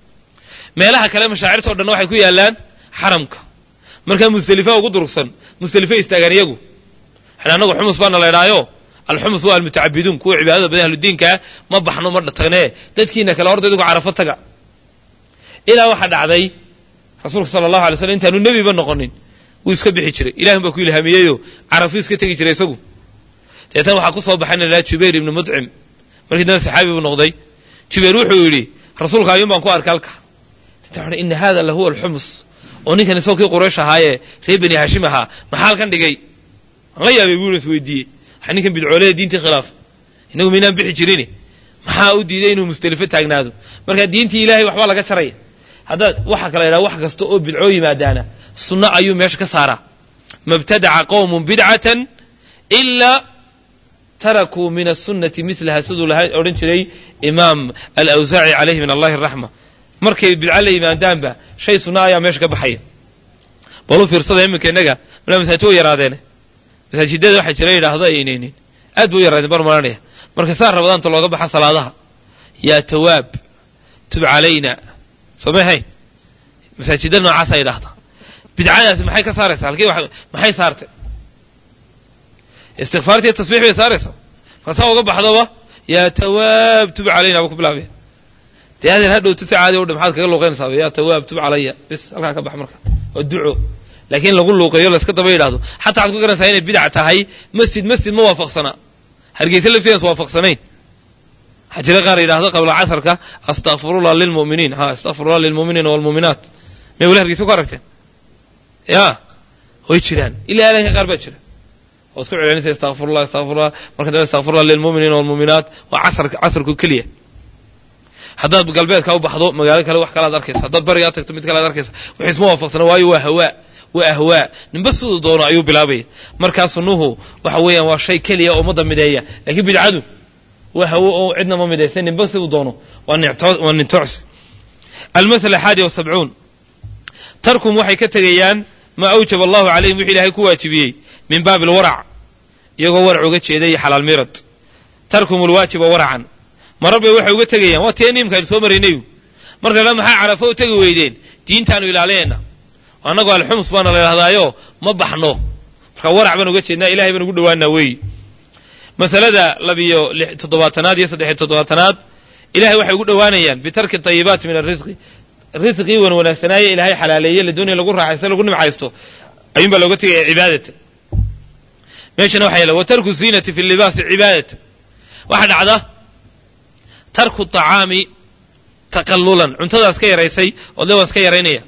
meelaha kale mashaacirtao dhanna waxay ku yaallaan xaramka markaa musdelifa ugu durugsan musdelifay istaagaan iyagu waxaan annagu xumus baana la idhaayo alxumus waa almutacabiduun kuwa cibaadada badan ahludiinkaa ma baxno ma tagnee dadkiina kale horta idigu carafo taga ilaa waxaa dhacday rasuulka sala allahu alay slam intaanu nebiba noqonin wuu iska bixi jiray ilahun baa ku ilhaamiyeyo carafuu iska tegi jiray isagu deetan waxaa ku soo baxay na lahaa jubayr ibnu mudcim markii dambe saxaabi buu noqday jubayr wuxuu yidhi rasuulka ayuun baan ku arkay halka deetan ina hada lahuwa alxumus oo ninkan isagoo kii quraysh ahaayee reer bani haashim ahaa maxaa halkan dhigay aan la yaabay buu is weydiiyey waxaa ninkan bidcoolada diintii khilaaf inagu maynaan bixi jirini maxaa u diiday inuu musdelifo taagnaado marka diintii ilahay waxbaa laga jaraya haddaad waxaa kala yidhaha wax kasta oo bidcoo yimaadaana sunno ayuu meesha ka saaraa mabtadaca qowmun bidcatan ilaa tarakuu min asunati milaha siduu laha odhan jiray imaam alawsaaci calayhi min allahi araxma markay bidco la yimaadaanba shay sunna ayaa meesha ka baxaya balu fiirsada iminka innaga malaa masaajid way yaraadeene masaajidada waxaa jira yidhaahdo aynaynin aad buu u yaraadeen bar maranaya marka saa rabadaanta looga baxa salaadaha yaa tawaab tub calayna soo may hayn masaajida noocaasa yidhaahda bidcadaasi maxay ka saaraysaa halkii maxay saartay istikfaartiiyo tasbiix bay saaraysaa marka saa uga baxdaba yaa tawaab tub calayna baa ku bilaabaya dee adeer hadhow si caadi u dha maxaad kaga luuqaynaysaa yaa tawaab tub calaya bis halkaa ka bax marka waa duco laakiin lagu luuqeeyo layska daba yidhahdo xataa waxad ku garanaysaa inay bidac tahay masjid masjid ma waafaqsanaa hargeysa laftiidas waafaqsanayn waxaa jira qaar yidhahdo qabla casarka astakfirullah lilmuminiin ha astakfirullah lilmuminiina walmuuminaat may wali hargeysa ku aragteen ya way jiraan ilaa alanka qaar baa jira oad ku celinaysa astakfirullah astakfirullah marka dambe astakfirullah lilmuminiina walmuuminaat waa casarka casarku keliya haddaad galbeedka u baxdo magaalo kale wax kalaad arkaysa haddaad barigaa tagto mid kale ad arkaysa wax isma waafaqsana waayo waa hawaa waa ahwaa ninba siduu doono ayuu bilaabaya markaa sunnuhu waxa weeyaan waa shay keliya oo ummadda mideeya laakiin bidcadu waa hawo oo cidna ma midaysan ninba siduu doono waa nintocsi almasala xaadi wasabcuun tarkum waxay ka tegayaan maa awjaba allahu calayhim wixu ilaahay ku waajibiyey min baabi alwarac iyagoo warac uga jeeda iyo xalaal mirad tarkum alwaajiba waracan marar bay waxay uga tegayaan waa tee niimkaaynu soo maraynay marka la maxaa carafo u tegi weydeen diintaanu ilaalinayna annagoo alxums baana la yidhahdaayo ma baxno marka warac baan uga jeednaa ilahay baan ugu dhowaanaa weeyi masalada labiyo toddobaatanaad iyo saddexiyo toddobaatanaad ilahay waxay ugu dhowaanayaan bitarki tayibaati min arisqi risqii wan wanaagsanaaye ilaahay xalaaleeye la doonaya lagu raaxaysto lagu nimcaysto ayuun baa looga tegaya cibaadatan meeshana waxa yaala wa tarku ziinati fi libaasi cibaadatan waxaa dhacda tarku طacaami taqallulan cuntadaas ka yaraysay oo de waa iska yaraynaya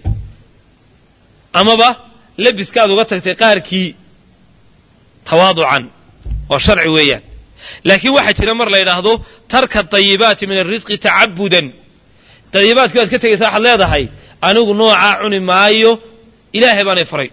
amaba lebiskaad uga tagtay qaarkii tawaaducan oo sharci weeyaan laakiin waxaa jira mar la yidhaahdo tarka dayibaati min arisqi tacabudan dayibaadkii baad ka tegaysa waxaad leedahay anigu noocaa cuni maayo ilaahay baanay faray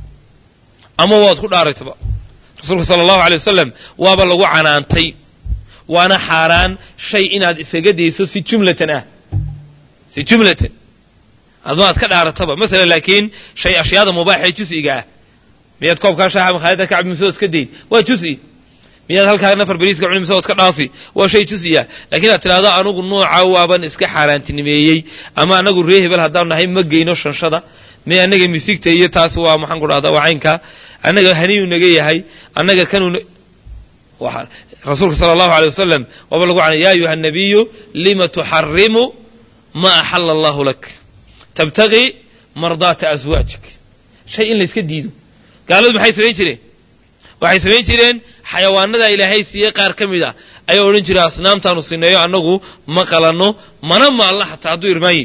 ama waad ku dhaaraytaba rasuulku sala allahu alay wasalam waaba lagu canaantay waana xaaraan shay inaad isaga dayso si jumlatan ah si jumlatan adma ad ka dhaarataba masalan laakiin shay ashyaada mubaaxee jus'iga ah miyaad koobkaa shaaxa makhaayadda ka cabi mise ood iska dayn waa jus'i miyaad halkaa nafar beriiska cuni mise ood ka dhaafi waa shay jus'iya lakiin aad tidhahdo anugu nooca waaban iska xaaraantinimeeyey ama anagu ree hebel haddaan nahay ma geyno shanshada me annaga misigta iyo taas waa maxaan ku dhahdaa waa caynkaa annaga haniyu naga yahay annaga kanuu rasuulka sala allahu alay wasalam waaba lagu canay ya ayuha nabiyu lima tuxarimu ma axala allahu lak tabtagii mardaata aswaajik shay in layska diido gaaladu maxay samayn jireen waxay samayn jireen xayawaanada ilaahay siiyey qaar ka mid a ayaa odhan jiray asnaamtaanu sineeyo annagu ma qalanno mana maalna xataa hadduu irmaanyi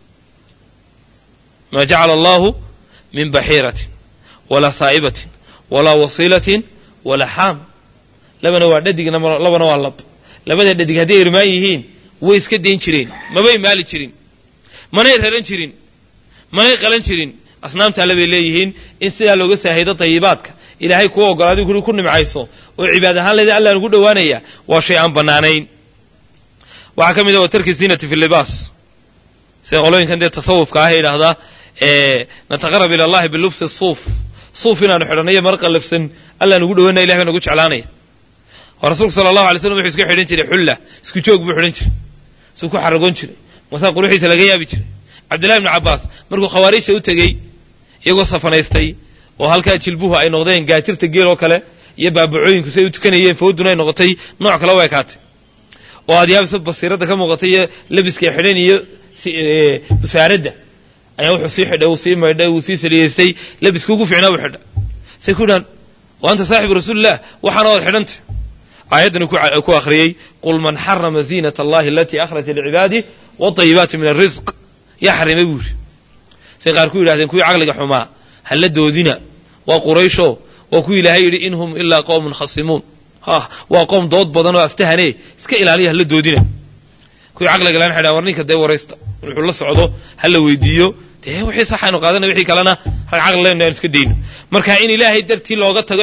maa jacala allahu min baxiiratin walaa saa'ibatin walaa wasiilatin walaa xaam labana waa dhadig labana waa lab labada dhadig hadday irmaan yihiin way iska dayn jireen mabay maali jirin manay raran jirin manay qalan jirin asnaamta alle bay leeyihiin in sidaa looga saahido tayibaadka ilaahay kuu ogolaaday kuli ku nimcayso oo cibaad ahaan leeda alla nugu dhowaanaya waa shay aan bannaanayn waxaa ka mid a wa tarki zinati fi libaas sida qolooyinkan dee tasawufka ah ee yidhaahdaa nataqarab ila allahi bilubsi suuf suuf inaanu xidhannayo mar qallafsan alla nugu dhowaanaya ilahay baa nagu jeclaanaya oo rasuulku sala allahu alay slam wuxuu iska xidhan jiray xulla isku joog buu xidhan jiray suu ku xaragoon jiray masaa quruxiisa laga yaabi jiray cabdillahi ibnu cabbaas markuu khawaarijta u tegey iyagoo safanaystay oo halkaa jilbuhu ay noqdeen gaatirta geel oo kale iyo baabacooyinku say u tukanayeen fooduna ay noqotay nooc kale u ekaatay oo adyaabisa basiiradda ka muuqatay iyo labiska xidhan iyo busaaradda ayaa wuxuu sii xidhay uu sii maydhay uu sii saliyeystay labiska ugu fiicnaa buu xidha say ku dhahan wa anta saaxibu rasuulilah waxaana waad xidhantay aayaddana ku akhriyey qul man xarama ziinat allahi alatii akhraja licibaadih wadayibaati min alrisq yaa xarimay buu yidhi say qaar ku yidhahdeen kuwii caqliga xumaa halla doodina waa quraysho waa kuwii ilaahay yidhi in hum ilaa qowmun khasimuun ha waa qoom dood badan oo aftahane iska ilaaliya halla doodina kuwii caqliga laan xidhaa war ninka dee waraysta wuxuu la socdo hala weydiiyo dee wixii saxaynu qaadana wixii kalena rag caqli leynu aan iska dayno marka in ilaahay dartii looga tago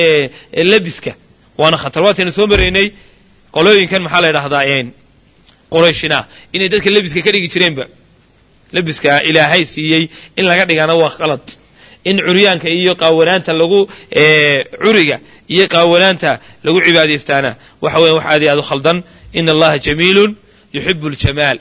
labiska waana khatar waataynu soo maraynay qolooyinkan maxaa la ydhahdaa qurayshina inay dadka lebiska ka dhigi jireenba lebiska ilaahay siiyey in laga dhigana waa qalad in curyaanka iyo qaawanaanta lagu curiga iyo qaawanaanta lagu cibaadaystaana waxa weya wax aad iyo aad u khaldan ina allaha jamiilun yuxibu ljamaal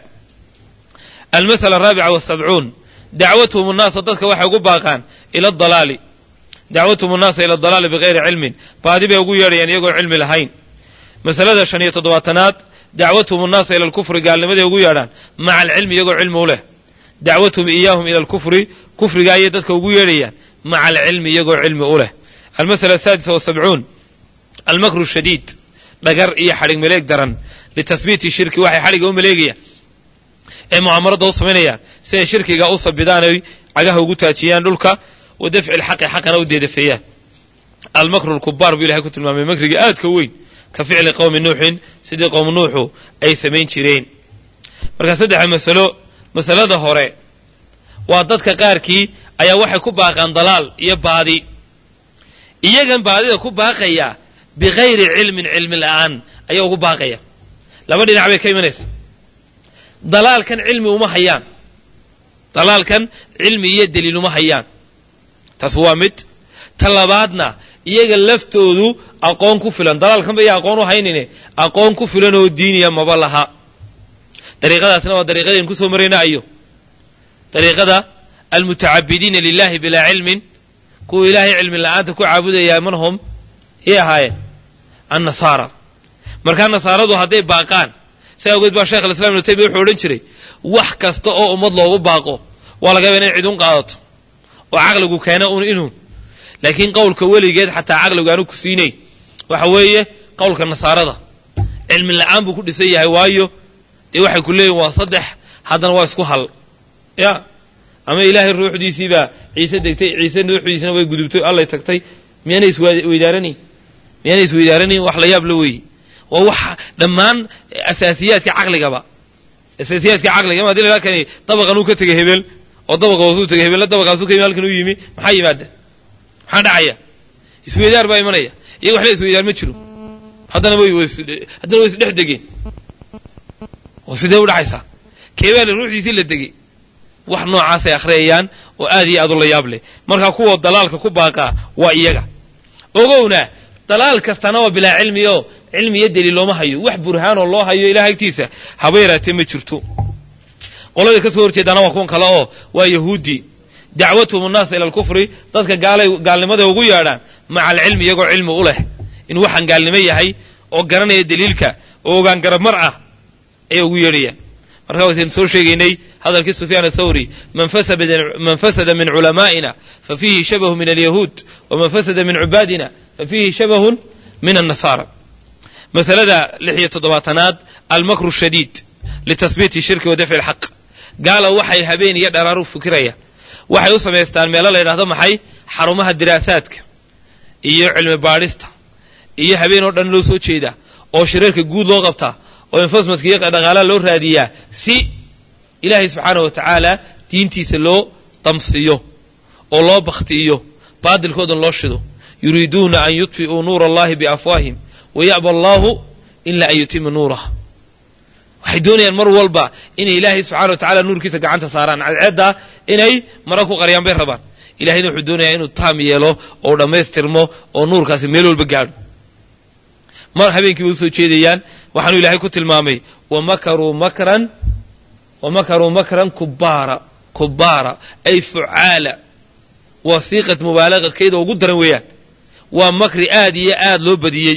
almasala araabica wasabcuun dacwatuhum nnaasa dadka waxay ugu baaqaan ila dalaali dacwatuhum nnaasa ila dalaali bigayri cilmin baadi bay ugu yeedhayaan iyagoon cilmi lahayn masalada shan iyo toddobaatanaad dacwatuhum nnaasa ila alkufri gaalnimaday ugu yeedhaan maca alcilmi iyagoo cilmi u leh dacwatuhum iyaahum ila alkufri kufriga ayay dadka ugu yeedhayaan maca alcilmi iyagoo cilmi u leh almasala asaadisa wasabcuun almakru shadiid dhagar iyo xadhig maleeg daran litasbiiti shirki waxay xadhiga u maleegayaan ee mucaamarada u samaynayaan si ay shirkiga u sabidaan oy cagaha ugu taajiyaan dhulka wa dafci lxaqi xaqana u deedafeeyaan almakru lkubaar buu ilahay ku tilmaamay makriga aadka weyn ka ficli qowmi nuuxin sidii qowm nuuxu ay samayn jireen marka saddexa masalo masalada hore waa dadka qaarkii ayaa waxay ku baaqaan dalaal iyo baadi iyagan baadida ku baaqaya bikayri cilmin cilmi la'aan ayaa ugu baaqaya laba dhinac bay ka imanaysa dalaalkan cilmi uma hayaan dalaalkan cilmi iyo daliil uma hayaan taas waa mid ta labaadna iyaga laftoodu aqoon ku filan dalaalkan ba iya aqoon u haynine aqoon ku filan oo diiniya maba laha dariiqadaasna waa dariiqadaynu ku soo marayna ayo dariiqada almutacabidiina lilahi bilaa cilmin kuwa ilaahay cilmi la'aanta ku caabudayaa man hum yay ahaayeen annasaara markaa nasaaradu hadday baaqaan saa awgeed baa sheekh alislam ibnu taymiya wuxuu odhan jiray wax kasta oo ummad loogu baaqo waa laga yaba inay cid un qaadato oo caqligu keena un inuu laakiin qowlka weligeed xataa caqligu aanu ku siinay waxa weeye qowlka nasaarada cilmi la'aan buu ku dhisan yahay waayo dee waxay ku leeyihin waa saddex haddana waa isku hal ya ama ilaahay ruuxdiisiibaa ciise degtay ciise ruuxdiisina way gudubtay allay tagtay miyaanay isweydaaranayn miyaanay isweydaaranayn wax la yaab la weeye waa wax dhammaan asaasiyaadka caqligaba asaasiyaadka caqliga ma hadii la kani dabaqan uu ka tegay hebel oo dabaqa hoosuu tegay hebella dabaqaasu ka yimi halkan u yimi maxaa yimaada maxaa dhacaya isweydaar baa imanaya iyaga wax la isweydaar ma jiro haddana way haddana way isdhex degeen oo sidee u dhacaysaa keebaale ruuxdiisii la degey wax noocaasay akhriyayaan oo aad iyo aad u la yaab leh markaa kuwa dalaalka ku baaqaa waa iyaga ogowna dalaal kastana waa bilaa cilmi oo cilmi iyo daliil looma hayo wax burhaanoo loo hayo ilaah agtiisa haba yaraatee ma jirto qolada ka soo horjeedaana waa kuwan kale oo waa yahuudi dacwatuhum annaasa ila alkufri dadka gaalay gaalnimaday ugu yeedhaan maca alcilmi iyagoo cilmi u leh in waxaan gaalnimo yahay oo garanaya daliilka oo ogaan garab mar ah ayay ugu yeedhayaan markaa waytaynu soo sheegaynay hadalkii sufyaan athawri man fasada min culamaa'ina fa fiihi shabahu min alyahuud waman fasada min cibaadina fa fiihi shabahun min annasaara masalada lix iyo toddobaatanaad almakru shadiid litasbiiti shirki wa dafci alxaq gaala waxay habeen iyo dharaaru fikirayaan waxay u samaystaan meelo la yidhahdo maxay xarumaha diraasaadka iyo cilmi baadhista iyo habeen oo dhan loo soo jeedaa oo shirarka guud loo qabtaa oo infasmadka iyo dhaqaalaha loo raadiyaa si ilaahay subxaanah wa tacaala diintiisa loo damsiiyo oo loo bakhti'iyo baadilkoodan loo shido yuriiduuna an yudfi'uu nuura allahi biafwaahim waya'ba allaahu ilaa an yutima nuurah waxay doonayaan mar walba inay ilaahay subxana wa tacala nuurkiisa gacanta saaraan cadceeddaa inay mara ku qariyaan bay rabaan ilahayna wuxuu doonayaa inuu taam yeelo oo dhammaystirmo oo nuurkaasi meel walba gaadho mar habeenkii bay usoo jeedayaan waxaanuu ilaahay ku tilmaamay wamakaruu makran wamakaruu makran kubaara kubaara ay fucaala waa siiqat mubaalaqa keeda ugu daran weeyaan waa makri aad iyo aad loo badiyey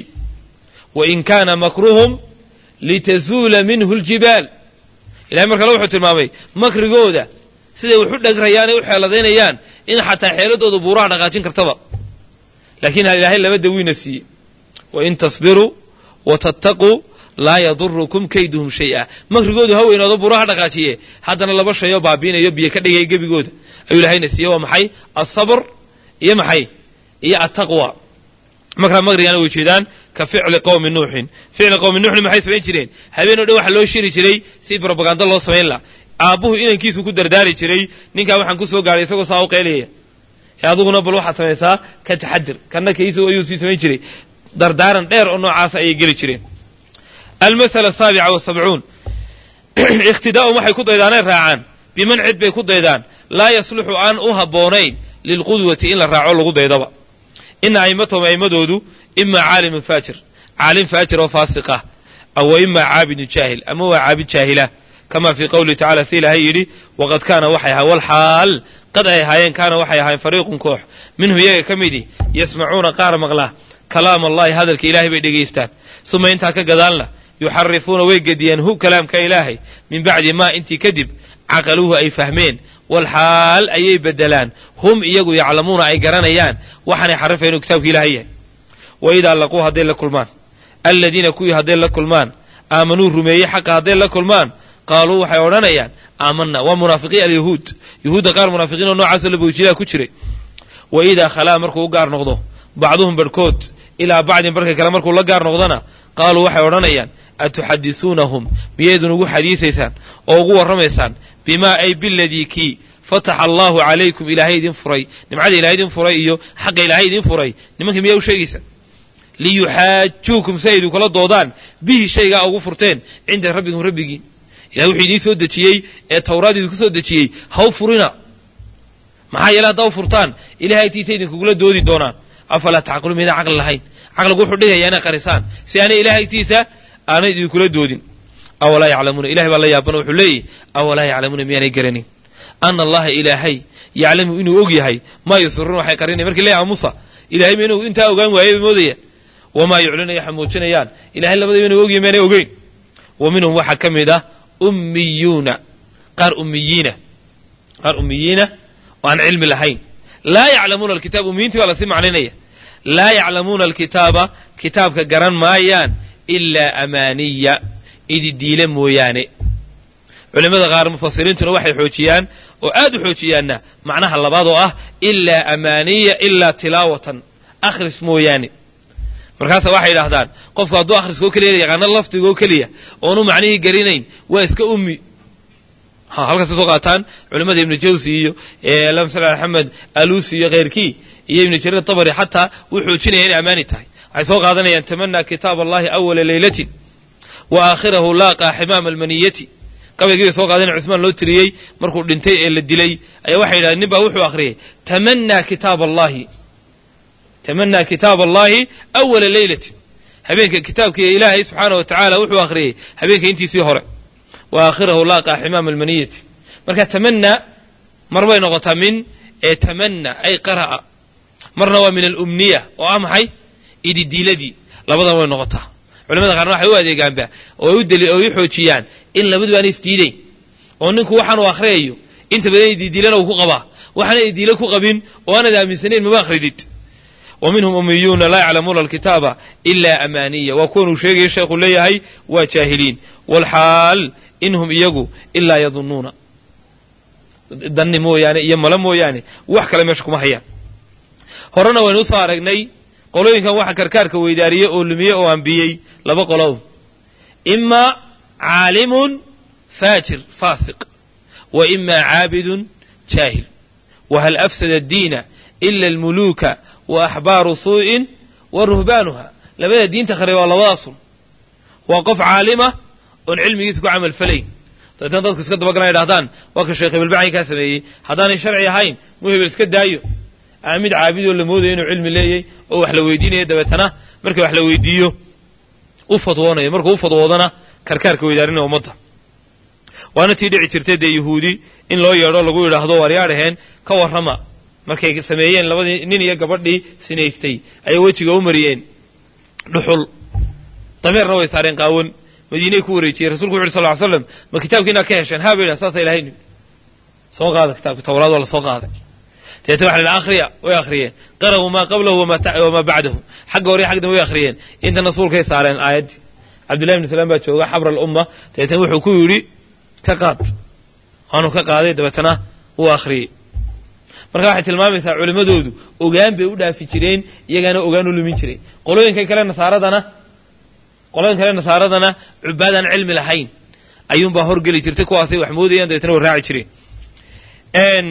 wa in kaana makruhum litazuula minhu aljibaal ilahay mar kale wuxuu tilmaamay makrigooda siday wax u dhagrayaan ee u xeeladaynayaan in xataa xeeladooda buuraha dhaqaajin kartaba laakiin ilaahay laba dawiina siiyey wain tasbiruu wa tattaquu laa yadurukum kayduhum shay-a makrigoodu ha weynoodo buuraha dhaqaajiye haddana laba shayoo baabiinayo biyo ka dhigaya gebigooda ayuu ilaahayna siiyey waa maxay alsabr iyo maxay iyo attaqwa markaa makrigana way jeedaan ka ficli qowmi nuuxin ficli qowmi nuuxin maxay samayn jireen habeen o dhan waxaa loo shiri jiray si brobaganda loo samayn laha aabbuhu inankiisu ku dardaari jiray ninkaa waxaan ku soo gaaray isagoo saa u qaylaya ee aduguna bal waxaad samaysaa ka taxadir kanna kaisu ayuu sii samayn jiray dardaaran dheer oo noocaasa ayay geli jireen almasala asaabica wasabcuun ikhtidaa'um waxay ku daydaanay raacaan biman cid bay ku daydaan laa yasluxu aan u habboonayn lilqudwati in la raaco lagu daydaba ina a'immatahum a'immadoodu imaa caalimun faajir caalim faajir oo faasiq ah awa imaa caabidun jaahil ama waa caabid jaahila kama fii qowlihi tacala si ilaahay yidhi waqad kaana waxay ahaa walxaal qad ay ahaayeen kaana waxay ahaayeen fariiqun koox minhu iyaga ka midii yasmacuuna qaar maqlaa kalaam allahi hadalka ilaahay bay dhegaystaan suma intaa ka gadaalna yuxarifuuna way gediyeen hu kalaamka ilaahay min bacdi maa intii kadib caqaluuhu ay fahmeen walxaal ayay bedelaan hum iyagu yaclamuuna ay garanayaan waxaanay xarifaya inuu kitaabka ilaahay yahay wa idaa laquu hadday la kulmaan aladiina kuwii hadday la kulmaan aamanuu rumeeyey xaqa hadday la kulmaan qaaluu waxay odhanayaan aamanna waa munaafiqiin alyahuud yahuudda qaar munaafiqiin oo noocaasoo labowjidaa ku jiray wa idaa khalaa markuu u gaar noqdo bacduhum barhkood ilaa bacdin barhka kale markuu la gaar noqdona qaaluu waxay odhanayaan atuxadisuunahum miyaydun ugu xadiisaysaan oo ugu warramaysaan bimaa ay biladii kii fataxa allaahu calaykum ilaahay idin furay nimcada ilahay idin furay iyo xaqa ilaahay idin furay nimanka miyaa u sheegaysaan liyuxaajuukum si ay idinkula doodaan bihi shaygaa ugu furteen cinda rabbikum rabbigiin ilahay wuxuu idiin soo dejiyey ee tawraad idinku soo dejiyey haw furina maxaa yeele haddaa u furtaan ilahay agtiisa idinkugula doodi doonaan afalaa tacqiluun miydaan caqli lahayn caqligu wuxuu dhigayaa inay qarisaan si aanay ilahay agtiisa aanay idinkula doodin awalaa yaclamuuna ilahay baa la yaabana wuxuu leeyahy awalaa yaclamuuna miyaanay garanin ana allaha ilaahay yaclamu inuu og yahay maa yusiruun waxay qarinaya markii leeyaha musa ilahay ma inuu intaa ogaan waayay bay moodayaan wamaa yuclinaya waxay muujinayaan ilahay labadaba inuu ogyahay miyaanay ogeyn wa minhum waxaa ka mid ah ummiyuuna qaar ummiyiina qaar ummiyiina oo aan cilmi lahayn laa yaclamuuna alkitaab ummiyiintii baa lasii macninaya laa yaclamuuna alkitaaba kitaabka garan maayaan ilaa amaaniya ididiile mooyaane culimmada qaar mufasiriintuna waxay xoojiyaan oo aad u xoojiyaanna macnaha labaad oo ah ilaa amaaniya ilaa tilaawatan akhris mooyaane markaasa waxay yidhaahdaan qofku hadduu akhriska oo keliya yaqaano lafdiga oo keliya oonu macnihii garinayn waa iska ummi halkaas ka soo qaataan culimmada ibnu jawsi iyo lamsal axmed alusi iyo kheyrkii iyo ibnu jariir tabari xataa wuu xoojinaya inay ammaani tahay waxay soo qaadanayaan tamanaa kitaab allahi awala leylatin wa aakhirahu laaqaa ximaama almaniyati qabaygii bay soo qaadana cusmaan loo tiriyey markuu dhintay ee la dilay ayaa waxay yidhahdeen nin baa wuxuu akhriyey tamanaa kitaab allahi tamanaa kitaab allahi awala leylatin habeenka kitaabkii ilaahay subxaana wa tacaala wuxuu akhriyey habeenka intiisii hore wa aakhirahu laaqaa ximaama almaniyati marka tamanaa mar bay noqotaa min ee tamana ay qara'a marna waa min alumniya oo ah maxay ididiiladii labadan way noqotaa culamada qaarna waxay u adeegaanba oo u xoojiyaan in labaduba aan isdiidayn oo ninku waxaan uu akhriyayo inta badan ididiilana uu ku qabaa waxaana idiile ku qabin oo aanad aaminsanayn maba akhridid wa minhum ummiyuuna laa yaclamuuna alkitaaba ilaa amaaniya waa kuwan uu sheegaya sheekhu leeyahay waa jaahiliin waalxaal inhum iyagu ilaa yadunnuuna danni mooyaane iyo mala mooyaane wax kale meesha kuma hayaan horena waynu usoo aragnay qolooyinkan waxa karkaarka weydaariyey oo lumiyey oo ambiyey laba qolow imaa caalimun faajir faasiq wa imaa caabidun jaahil wahal afsada addiina ila almuluuka wa axbaaru suu'in wa ruhbaanuha labada diinta khare waa labadaasun waa qof caalima oon cilmigiisa ku camal falayn dabeetna dadku iska dabagalan idhahdaan waa ka sheekh hebelbacay kaa sameeyey haddaanay sharci ahayn muu hebel iska daayo ama mid caabidoo la moodayo inuu cilmi leeyay oo wax la weydiinaya dabeetana marka wax la weydiiyo u fadwoonayo markuu u fadwoodana karkaarka weydaarinaya ummadda waana tii dhici jirtay dee yahuudi in loo yeedho lagu yidhaahdo waaryaadhaheen ka warrama markay sameeyeen labadii nin iyo gabadhii sinaystay ayay wejiga u mariyeen dhuxul dameerna way saareen qaawan madiinay ku wareejiyeen rasulku wuxu uhi sal ly slam ma kitaabkiinaa ka hesheen haa bay yidhaha saasa ilahay nimi soo qaada kitaabka tawraad waa la soo qaaday deetna waxa la yidhi akhriya way akhriyeen qara'uu maa qablahu wamaa bacdahu xagga hore xagdan way akhriyeen intana suulkay saareen aayaddii cabdullahi ibnu salaam baa jooga xabra alumma dabeetna wuxuu ku yidhi ka qaad waanu ka qaaday dabeetana wuu akhriyey marka waxay tilmaamaysaa culimmadoodu ogaan bay u dhaafi jireen iyagaana ogaan u lumin jiray qolooyinkan kale nasaaradana qolooyin kale nasaaradana cubaadaan cilmi lahayn ayuunbaa horgeli jirtay kuwaasay wax moodayaan dabeetna way raaci jireen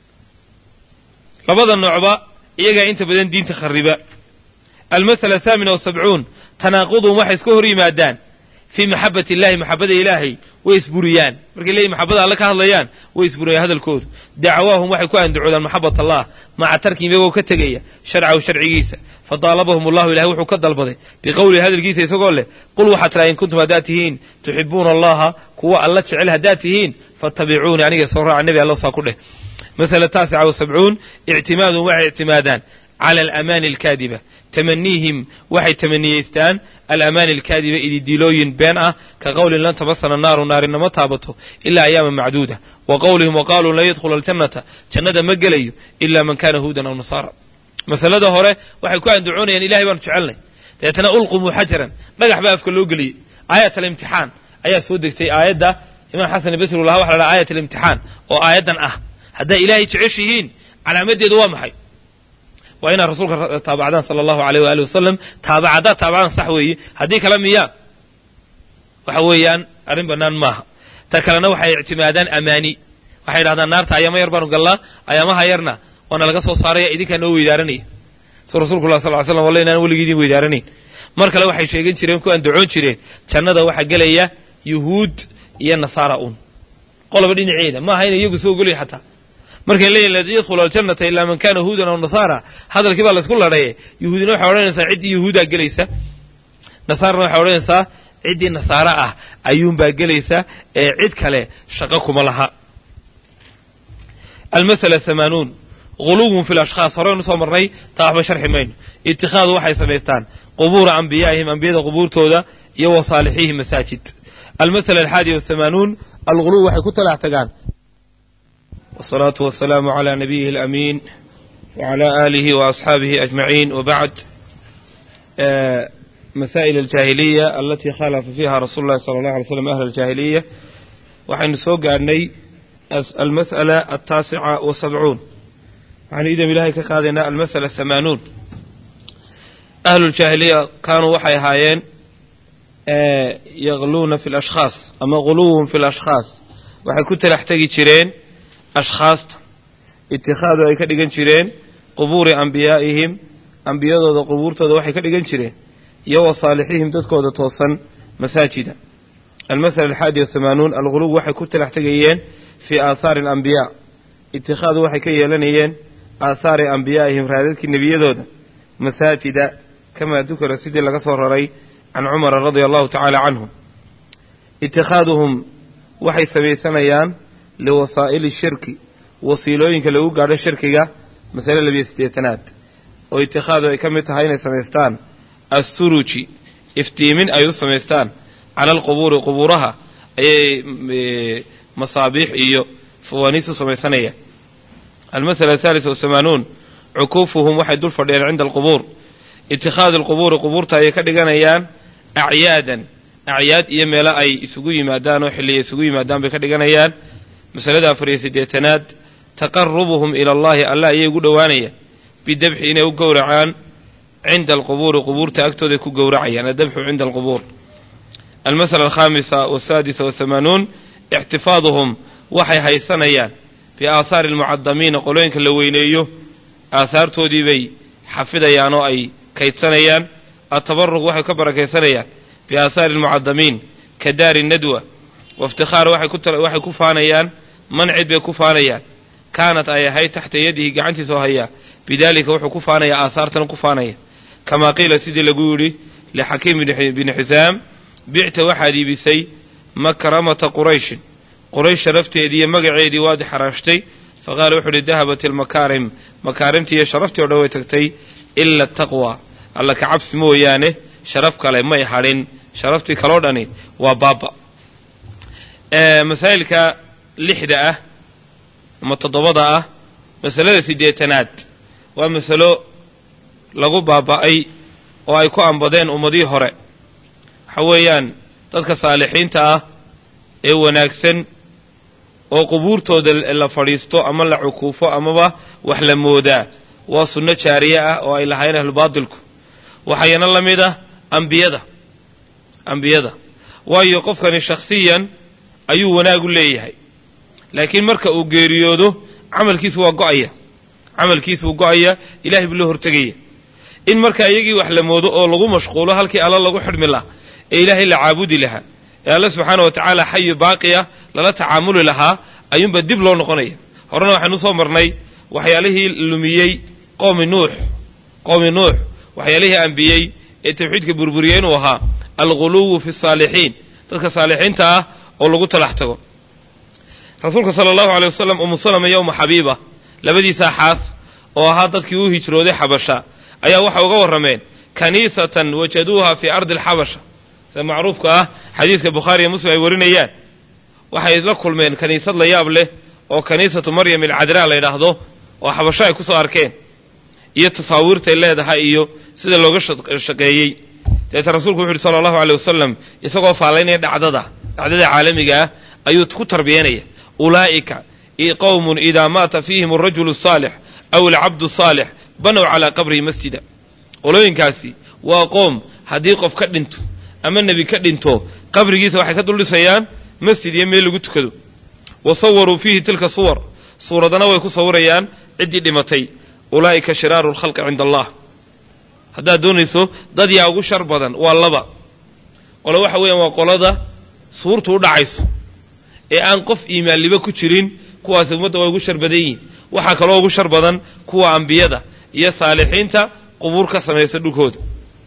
labada noocba iyagaa inta badan diinta khariba almasala athaamina wasabcuun tanaaqudum waxay iska hor yimaadaan fii maxabati illahi maxabada ilaahay way isburiyaan markay leeyihin maxabada alle ka hadlayaan way isburiyaan hadalkoodu dacawaahum waxay ku andacoodaan maxabat allah maca tarkihim iyagoo ka tegaya sharcahu sharcigiisa fadaalabahum allahu ilahay wuxuu ka dalbaday biqowlihi hadalkiisa isagoo leh qul waxaad tiraa in kuntum haddaad tihiin tuxibuuna allaha kuwa alla jecel haddaad tihiin fattabicuuni aniga soo raaca nebi alla saa ku dheh masala taasica wasabcuun ictimaadun waxay ictimaadaan cala alamaani alkaadiba tamaniihim waxay tamaniyeystaan alamaani alkaadiba ididiilooyin been ah ka qowlin lan tamasana naaru naarinama taabato ilaa ayaama macduuda wa qowlihim wa qaaluu lan yadkhula aljannata jannada ma gelayo ilaa man kana huudan aw nasaara masalada hore waxay ku andacoonayaan ilahay baanu jecelnay dabeetana ulqumuu xajaran dhagax baa afka loo geliyey aayat alimtixaan ayaa soo degtay aayadda imaam xasan basri lahaa waxa la dhaha aayat alimtixaan oo aayaddan ah hadday ilaahay jeceshihiin calaamadeedu waa maxay waa inaad rasuulka taabacdaan sala allahu aleyh waali wasalam taabac haddaad taabacdaan sax weeye haddii kale miyaa waxa weeyaan arrin bannaan maaha ta kalena waxay ictimaadaan amaani waxay idhahdaan naarta ayaama yar baanu gallaa ayaamaha yarna waana laga soo saaraya idinkaa noo weydaaranaya suu rasulku lah sal ly slam walla inaan weligii idin weydaaranayn mar kale waxay sheegan jireen ku andacoon jireen jannada waxaa gelaya yuhuud iyo nasaara un qoloba dhinaceeda maaha ina iyagu soo ogolaya xataa markay leeyihin lan yadkhula aljannata ilaa man kana huudan aw nasaara hadalkii baa laysku ladhaye yuhuudina waxay odhanaysaa ciddii yuhuudaa gelaysa nasaarana waxay odhanaysaa ciddii nasaara ah ayuunbaa gelaysa ee cid kale shaqo kuma laha almasala hamaanuun guluwun fi lashkhaas horeynu soo marnay taa waxba sharxi mayno itikhaadu waxay samaystaan qubuura ambiyaa'ihim ambiyada qubuurtooda iyo wa saalixihim masaajid almasala alxaadiya wahamaanuun alguluw waxay ku talax tagaan والصلاة والسلام على نبيه الأمين وعلى آله وأصحابه أجمعين وبعد مسائل الجاهلية التي خالف فيها رسول الله صلى الله عليه وسلم أهل الجاهلية وحين سوق أني المسألة التاسعة والسبعون عن إذا بلاهي كقادنا المسألة الثمانون أهل الجاهلية كانوا وحي هايين يغلون في الأشخاص أما غلوهم في الأشخاص waxay ku talaxtegi jireen ashkhaasta itikhaadu ay ka dhigan jireen qubuuri ambiyaa'ihim ambiyadooda qubuurtooda waxay ka dhigan jireen iyo wa saalixihim dadkooda toosan masaajida almasala alxaadi wahamaanuun alguluw waxay ku talax tegayeen fii aahaari alambiyaa itikhaadu waxay ka yeelanayeen aahaari ambiyaa'ihim raadadkii nebiyadooda masaajida kamaa dukira sidii laga soo raray can cumara radia allahu tacaala canhu itikhaaduhum waxay samaysanayaan liwasaa'ili shirki wasiilooyinka lagu gaadho shirkiga masale labiyo siddeetanaad oo itikhaadu ay ka mid tahay inay samaystaan assuruji iftiimin ay u samaystaan cala alqubuuri qubuuraha ayay masaabiix iyo fawaaniis u samaysanayaan almasala athaalisa wasamaanuun cukuufuhum waxay dul fadhiyeen cinda alqubuur itikhaadu alqubuuri qubuurta ayay ka dhiganayaan acyaadan acyaad iyo meelo ay isugu yimaadaan oo xilliya isugu yimaadaan bay ka dhiganayaan masalada afar iyo siddeetanaad taqarubuhum ila allahi allah ayay ugu dhowaanayaan bidabxi inay u gowracaan cinda alqubuuri qubuurta agtooday ku gowracayaan adabxu cinda alqubuur almasala alkhaamisa wasaadisa wahamaanuun ixtifaaduhum waxay haysanayaan biaahaari almucadamiina qolooyinka la weyneeyo aahaartoodii bay xafidayaan oo ay kaydsanayaan atabaruq waxay ka barakaysanayaan biaahaari almucadamiin ka daari nadwa waiftikhaar waxay ku faanayaan mancid bay ku faanayaan kaanat ay ahayd taxta yadihi gacantiisa oo hayaa bidaalika wuxuu ku faanayaa aahaartana ku faanaya kamaa qiila sidii lagu yidhi lixakiim bini xisaam bicta waxaad iibisay makramata qurayshin quraysh sharafteedii iyo magaceedii waad xaraashtay faqaala wuxuu uhi dahabat ilmakaarim makaarimtii iyo sharaftii o dhan way tagtay ila taqwa alla ka cabsi mooyaane sharaf kale may hadhin sharaftii kaloo dhani waa baaba masaa'ilka lixda ah ama toddobada ah masalada siddeetanaad waa masalo lagu baaba'ay oo ay ku ambadeen ummadihii hore waxa weeyaan dadka saalixiinta ah ee wanaagsan oo qubuurtooda la fadhiisto ama la cukuufo amaba wax la moodaa waa sunno jaariye ah oo ay lahayn ahlubaatilku waxayana la mid ah ambiyada ambiyada waayo qofkani shakhsiyan ayuu wanaag u leeyahay laakiin marka uu geeriyoodo camalkiisu waa go'aya camalkiisu wuu go'aya ilahay buu loo hortegaya in marka iyagii wax la moodo oo lagu mashquulo halkii alla lagu xidhmi lahaa ee ilaahay la caabudi lahaa ee alle subxaana wa tacaala xayu baaqiya lala tacaamuli lahaa ayuunba dib loo noqonaya horena waxaynu soo marnay waxyaalihii lumiyey qoomi nuux qoomi nuux waxyaalihii ambiyey ee tawxiidka burburiyey inuu ahaa alghuluwu fi saalixiin dadka saalixiinta ah oo lagu talax tago rasuulka sala allahu aley wasalam umu salama iyo umu xabiiba labadiisaa xaas oo ahaa dadkii u hijrooday xabasha ayaa waxay uga warrameen kaniisatan wajaduuha fii ardi alxabasha sida macruufka ah xadiiska bukhaari iyo muslim ay warinayaan waxay la kulmeen kaniisad la yaab leh oo kaniisatu maryam alcadraa la yidhaahdo oo xabasho ay ku soo arkeen iyo tasaawiirtay leedahay iyo sida looga shaqeeyey dabeeta rasuulku wuxu uhi sala allahu aley wasalam isagoo faallaynaya dhacdada dhacdada caalamiga ah ayuu ku tarbiyanaya ulaa'ika qowmun idaa maata fiihim alrajulu asaalix aw alcabdu asaalix banow calaa qabrihi masjida qolooyinkaasi waa qoom haddii qof ka dhinto ama nebi ka dhinto qabrigiisa waxay ka duldhisayaan masjid iyo meel lagu tukado wa sawaruu fiihi tilka suwar suuradana way ku sawirayaan ciddii dhimatay ulaa'ika shiraaru lkhalqi cinda allah haddaad doonayso dad yaa ugu shar badan waa laba qole waxa weeyaan waa qolada suurtu u dhacayso ee aan qof iimaanliba ku jirin kuwaasi ummadda way ugu shar badan yihiin waxaa kaloo ugu shar badan kuwa ambiyada iyo saalixiinta qubuur ka samaysa dhulkooda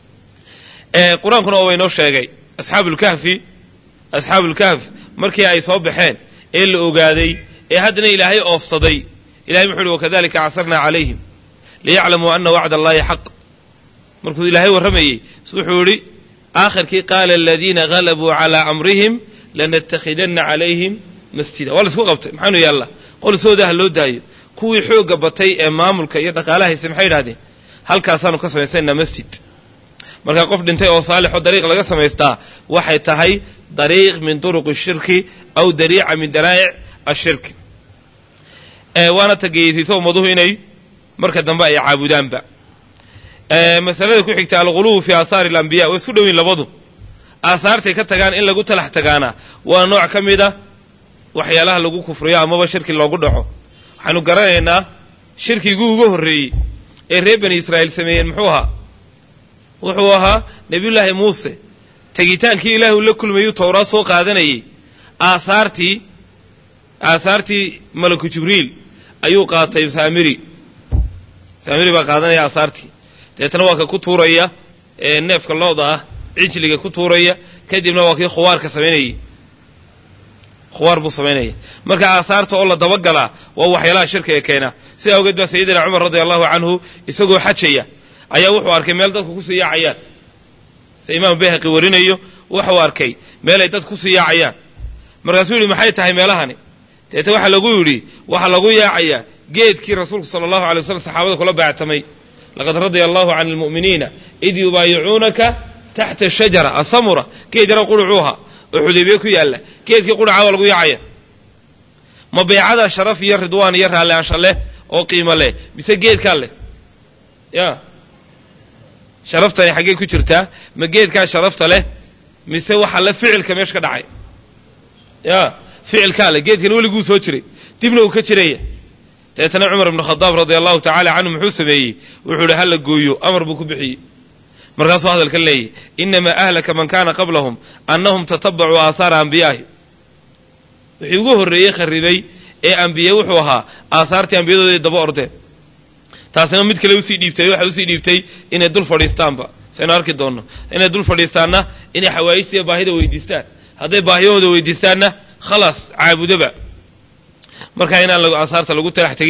qur-aankuna waa waynoo sheegay asxaabulkahfi asxaabulkahf markii ay soo baxeen ee la ogaaday ee haddana ilaahay oofsaday ilahay muxuu uhi wakadalika casarnaa calayhim liyaclamuu ana wacda allahi xaq markuu ilaahay warramayey wuxuu idhi aakhirkii qaala aladiina galabuu calaa amrihim lanattakhidanna calayhim masjida waa la isku qabtay maxaanu yaalla qolisooda ha loo daayo kuwii xoogga batay ee maamulka iyo dhaqaalaha hayse maxay idhahdeen halkaasaanu ka samaysanaa masjid markaa qof dhintay oo saalixoo dariiq laga samaystaa waxay tahay dariiq min turuqi shirki aw dariica min daraa'ic ashirki waana tageeyeysiisa ummaduhu inay marka dambe ay caabudaanba masalada ku xigta alghuluwu fii aahaari alambiya way isku dhowiin labadu aahaartay ka tagaan in lagu talax tagaana waa nooc ka mid a waxyaalaha lagu kufriyo amaba shirki loogu dhaco waxaanu garanaynaa shirkigii ugu horreeyey ee reer bani israa'iil sameeyeen muxuu ahaa wuxuu ahaa nebiyullaahi muuse tegitaankii ilaahi uu la kulmayuu towraad soo qaadanayey aahaartii aahaartii malaku jibriil ayuu qaatay saamiri saamiri baa qaadanaya aahaartii dabeetana waa ka ku tuuraya ee neefka looda ah cijliga ku tuuraya kadibna waa kii khuwaarka samaynayey khuwaar buu samaynaya marka aahaarta oo la dabagalaa waa waxyaalaha shirkiga keena sidaa awgeed baa sayidina cumar radia allahu canhu isagoo xajaya ayaa wuxuu arkay meel dadku kusii yaacayaan se imaam bayhaqi warinayo wuxuu arkay meel ay dad kusii yaacayaan markaasuu yidhi maxay tahay meelahani deeta waxaa lagu yidhi waxaa lagu yaacayaa geedkii rasuulku sala allahu alay waslam saxaabada kula baactamay laqad radia allahu can almu'miniina id yubaayicuunaka taxta shajara asamura geed yaro qurucuuha oo xudaybiye ku yaalla geedkii quraca waa lagu yaacaya ma beecada sharaf iyo ridwaan iyo raallihaansha leh oo qiimo leh mise geedkaa leh ya sharaftani xaggee ku jirtaa ma geedkaa sharafta leh mise waxaa le ficilka meesha ka dhacay ya ficilkaa leh geedkan weliguu soo jiray dibna uu ka jiraya dabeetana cumar ibnu khadaab radia allahu tacaala canhu muxuu sameeyey wuxuu ihi hala gooyo amar buu ku bixiyey markaasuu hadalkan leeyahy inamaa ahlaka man kaana qablahum annahum tatabacuu aahaara ambiyaahi wixii ugu horreeyey kharribay ee ambiye wuxuu ahaa aahaartii ambiyadooday daba ordeen taasina mid kale usii dhiibtay waxay usii dhiibtay inay dul fadhiistaanba saynu arki doonno inay dul fadhiistaanna inay xawaayijtiiyo baahida weydiistaan hadday baahiyahooda weydiistaanna khalaas caabudoba markaa inaan aahaarta lagu talax tegine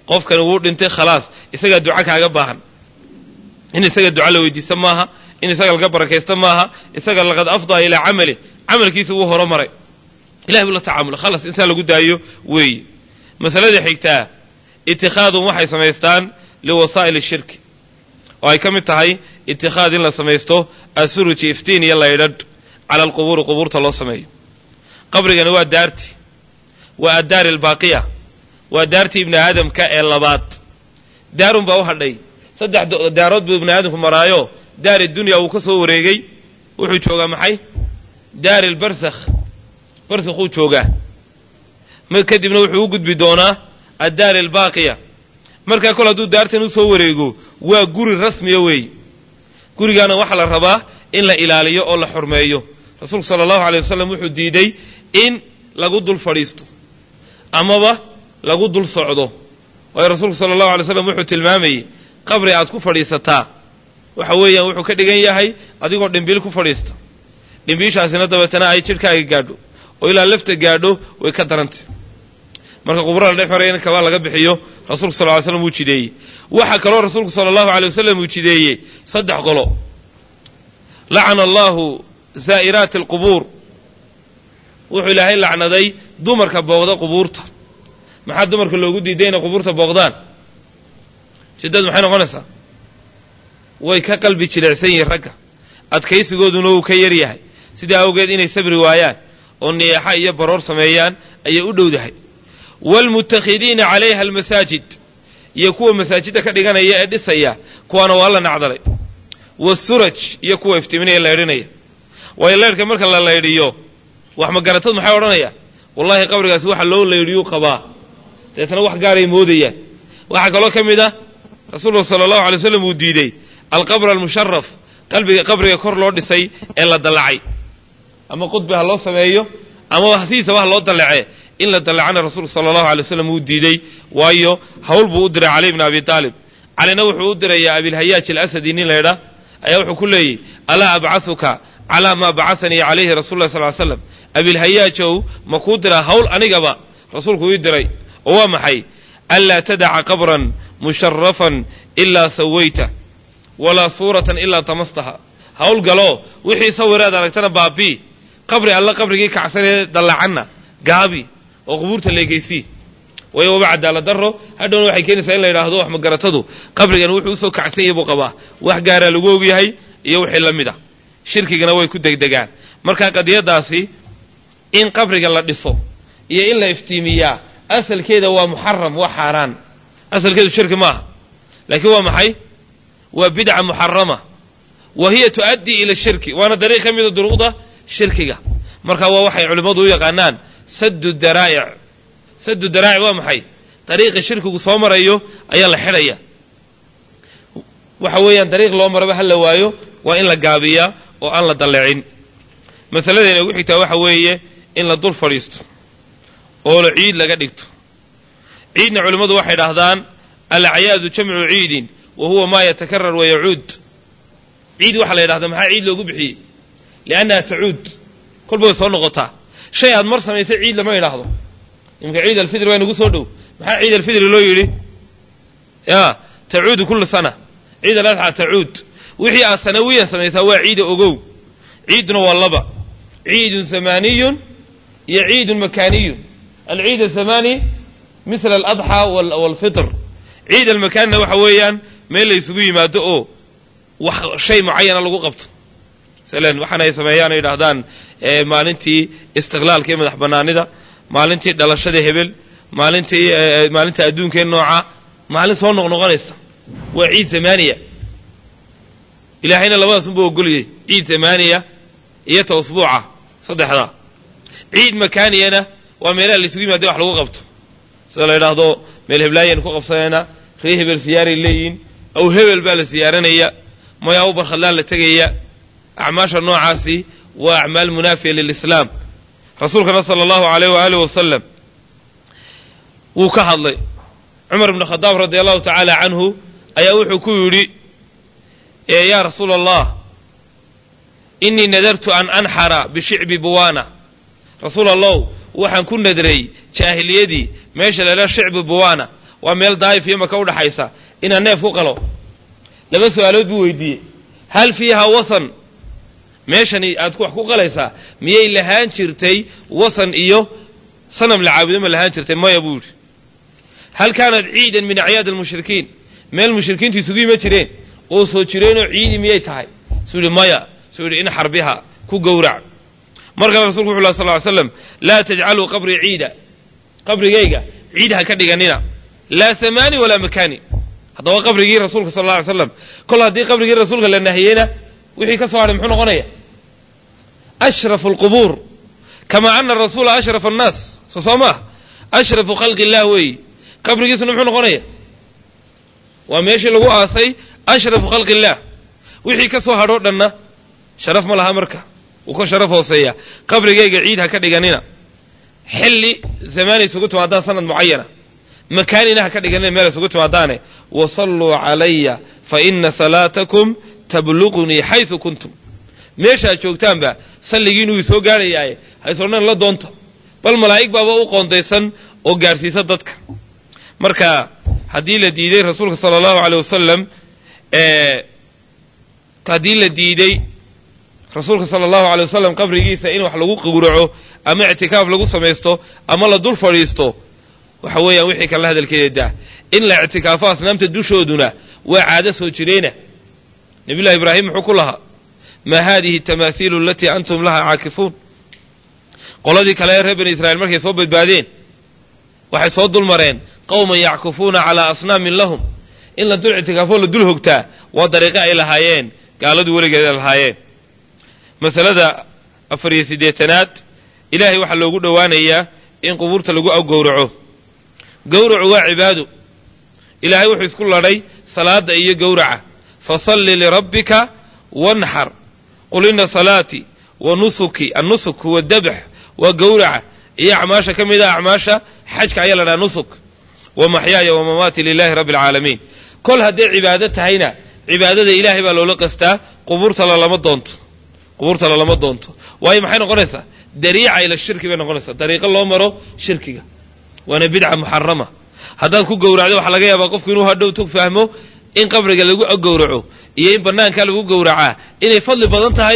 qofkani wuu dhintay khalaas isagaa duca kaaga baahan in isaga duca la weydiista maaha in isaga laga barakaysta maaha isaga laqad afdaa ilaa camali camalkiisa wuu horomaray ilahay buu la tacaamula khalas intaa lagu daayo weeye masalada xigtaa itikhaadun waxay samaystaan liwasaa'il shirki oo ay ka mid tahay itikhaad in la samaysto asuruji iftiin iyo laydhadh cala alqubuuri qubuurta loo sameeyo qabrigani waa daarti waa addaari albaaqiya waa daartii ibni aadamka ee labaad daarun baa u hadhay saddex daarood buu ibni aadamku maraayo daari dunya wuu ka soo wareegay wuxuu joogaa maxay daari lbarsakh barsakhuu joogaa kadibna wuxuu u gudbi doonaa addaari albaaqiya markaa kol hadduu daartan u soo wareego waa guri rasmiya weeye gurigaana waxaa la rabaa in la ilaaliyo oo la xurmeeyo rasuulku sala allahu alay wasalam wuxuu diiday in lagu dul fadhiisto amaba lagu dul socdo waayo rasuulku sala allahu alay slam wuxuu tilmaamayey qabri aad ku fadhiisataa waxa weeyaan wuxuu ka dhigan yahay adigoo dhimbiil ku fadhiista dhimbiishaasina dabeetana ay jidhkaaga gaadho oo ilaa lafta gaadho way ka darantay marka qubrada dhex maraya in kabaa laga bixiyo rasuulku sal ly slam wuu jideeyey waxaa kaloo rasuulku sala allahu alay wasalam uu jideeyey saddex qolo lacana allahu zaa'iraati alqubuur wuxuu ilaahay lacnaday dumarka booqda qubuurta maxaa dumarka loogu diiday inay qubuurta booqdaan shiddadu maxay noqonaysaa way ka qalbi jilicsan yihiin ragga adkaysigooduna wuu ka yar yahay sidaa awgeed inay sabri waayaan oo niyaxa iyo baroor sameeyaan ayay u dhowdahay waalmutakhidiina calayha almasaajid iyo kuwa masaajidda ka dhiganaya ee dhisaya kuwaana waa la nacdalay waasuraj iyo kuwa iftiiminaya laydhinaya waayo leyrhka marka la laydhiyo wax magaratad maxay odhanayaan wallahi qabrigaasi waxa loo laydhiyuu qabaa deetana wax gaaray moodayaan waxaa kaloo ka mid ah rasuulku sala allahu alay slam uu diidey alqabr almusharaf qalbiga qabriga kor loo dhisay ee la dallacay ama qudbi ha loo sameeyo ama hasiisaba ha loo dallacee in la dallacana rasuulku sala allahu alay waslam wuu diidey waayo hawl buu u diray cali bni abi taalib calina wuxuu u dirayaa abilhayaaj alasadi nin laydhaa ayaa wuxuu ku leeyey alaa abcasuka calaa maa bacasanii calayhi rasul lah sal ly slam abilhayaajow ma kuu diraa hawl anigaba rasuulku ii diray oo waa maxay anlaa tadaca qabran musharafan ilaa sawayta walaa suuratan ilaa tamastaha hawl galoo wixii sawiraad aragtana baabii qabri alla qabrigii kacsanee dallacanna gaabi oo qubuurta leegeysii waayo waba cadaalad daro hadhowna waxay keenaysaa in la yidhaahdo wax magaratadu qabrigan wuxuu usoo kacsan yahay buu qabaa wax gaaraa lagu ogyahay iyo wixii la mid ah shirkigana way ku degdegaan marka qadiyadaasi in qabriga la dhiso iyo in la iftiimiyaa asalkeeda waa muxaram waa xaaraan asalkeedu shirki maaha laakiin waa maxay waa bidca muxarama wa hiya tu'addii ila shirki waana dariiq ka mida duruqda shirkiga marka waa waxay culimmadu u yaqaanaan saddu daraa'ic saddu daraa'ic waa maxay dariiqi shirkigu soo marayo ayaa la xidhaya waxa weeyaan dariiq loo maraba ha la waayo waa in la gaabiyaa oo aan la dallecin masaladayna ugu xigtaa waxa weeye in la dul fadhiisto oo la ciid laga dhigto ciidna culimmadu waxay dhahdaan alacyaadu jamcu ciidin wa huwa maa yatakarar wa yacuud ciid waxaa la yidhahdaa maxaa ciid loogu bixiyey liannaha tacuud kolba way soo noqotaa shay aad mar samaysay ciid lama yidhaahdo iminka ciid alfidri waa inagu soo dhow maxaa ciid alfidri loo yidhi ya tacuudu kullu sana ciid aladxa tacuud wixii aad sanawiyan samaysaa waa ciida ogow ciiduna waa laba ciidun zamaaniyun iyo ciidun makaaniyun alciid azamaani misla aladxaa waalfitr ciid almakaanina waxa weeyaan meel la ysugu yimaado oo wax shay mucayana lagu qabto masalan waxaana ay sameeyaan ay yidhaahdaan maalintii istiqlaalka iyo madax bannaanida maalintii dhalashada hebel maalintii maalinta adduunkee nooca maalin soo noqnoqonaysa waa ciid zamaaniya ilaahayna labadaas unbuu ogoliyey ciid zamaaniya iyo ta usbuuca saddexdaa ciid makaaniyana waa meelaha la isugu yimaada wax lagu qabto sida la yidhaahdo meel heblaayaynu ku qabsanaynaa ree hebel siyaaray leeyihin aw hebel baa la siyaaranaya maya u barkhadlaan la tegaya acmaasha noocaasi waa acmaal munaafiya lilislaam rasuulkana sala allahu alayh waaalih wasalam wuu ka hadlay cumar ibnu khadaab radi allahu tacaala canhu ayaa wuxuu ku yidhi yaa rasuula allah inii nadartu an anxara bishicbi buwaana rasuul allow waxaan ku nadray jaahiliyadii meesha la idhaha shicbi buwaana waa meel daa'if iyo maka udhaxaysa inaan neef ku qalo laba su-aalood buu weydiiyey hal fiiha wasan meeshani aad wax ku qalaysaa miyay lahaan jirtay wasan iyo sanam la caabudo ma lahaan jirtay maya buu yidhi hal kaanat ciidan min acyaad almushrikiin meel mushrikiintu isugu yima jireen oo soo jireenoo ciidi miyay tahay suu yidhi maya suu yidhi in xarbiha ku gowrac mar kale rasulku wuxu lah sal ly slam laa tajcaluu qabrii ciida qabrigayga ciid ha ka dhiganina laa samaani walaa makaani haddaba qabrigii rasuulka sal alla alay slam kol haddii qabrigii rasuulka la nahiyeyna wixii ka soo hadhay muxuu noqonaya ashrafu alqubuur kamaa ana arasuula ashrafa annaas soo soo maah ashrafu khalqi illah weeyi qabrigiisuna muxuu noqonaya waa meeshii lagu aasay ashrafu khalqi illaah wixii ka soo hadhoo dhanna sharaf ma laha marka wuu ka sharaf hooseeya qabrigayga ciid ha ka dhiganina xilli zamaanay isugu timaadaan sanad mucayana makaanina ha ka dhiganina meel isugu timaadaane wasalluu calaya fa ina salaatakum tabluqunii xaysu kuntum meeshaad joogtaanba salligiinuu isoo gaadhayaaye haysodhan la doonta bal malaa'ig baaba u qoondaysan oo gaadhsiisa dadka marka haddii la diiday rasuulka sala allahu aleyh wasalam haddii la diiday rasuulka sala allahu aley wasalam qabrigiisa in wax lagu gowraco ama ictikaaf lagu samaysto ama la dul fadhiisto waxa weeyaan wixii kalena hadalkeeda daa in la ictikaafo asnaamta dushooduna waa caado soo jireena nabiy llahi ibraahim muxuu ku lahaa maa haadihi tamaasiilu alatii antum laha caakifuun qoladii kale ee reer bani israiil markay soo badbaadeen waxay soo dul mareen qowman yackufuuna calaa asnaamin lahum in la dul ictikaafoo la dul hogtaa waa dariiqo ay lahaayeen gaaladu weligeeda lahaayeen masalada afar iyo siddeetanaad ilaahay waxaa loogu dhowaanayaa in qubuurta lagu awgowraco gowracu waa cibaado ilaahay wuxuu isku ladhay salaadda iyo gowraca fasalli lirabbika wanxar qul ina salaatii wa nusuki annusuk huwa dabx waa gowraca iyo acmaasha ka mid ah acmaasha xajka ayaa la dhaha nusuk wa maxyaaya wa mamaati lilahi rabbi alcaalamiin kol hadday cibaado tahayna cibaadada ilaahay baa loola qastaa qubuurta lalama doonto qubuurta lalama doonto waayo maxay noqonaysaa dariica ila shirki bay noqonaysaa dariiqo loo maro shirkiga waana bidca muxarama haddaad ku gowracdo waxaa laga yaabaa qofku inuu hadhow tog fahmo in qabriga lagu gowraco iyo in banaanka lagu gowracaa inay fadli badan tahay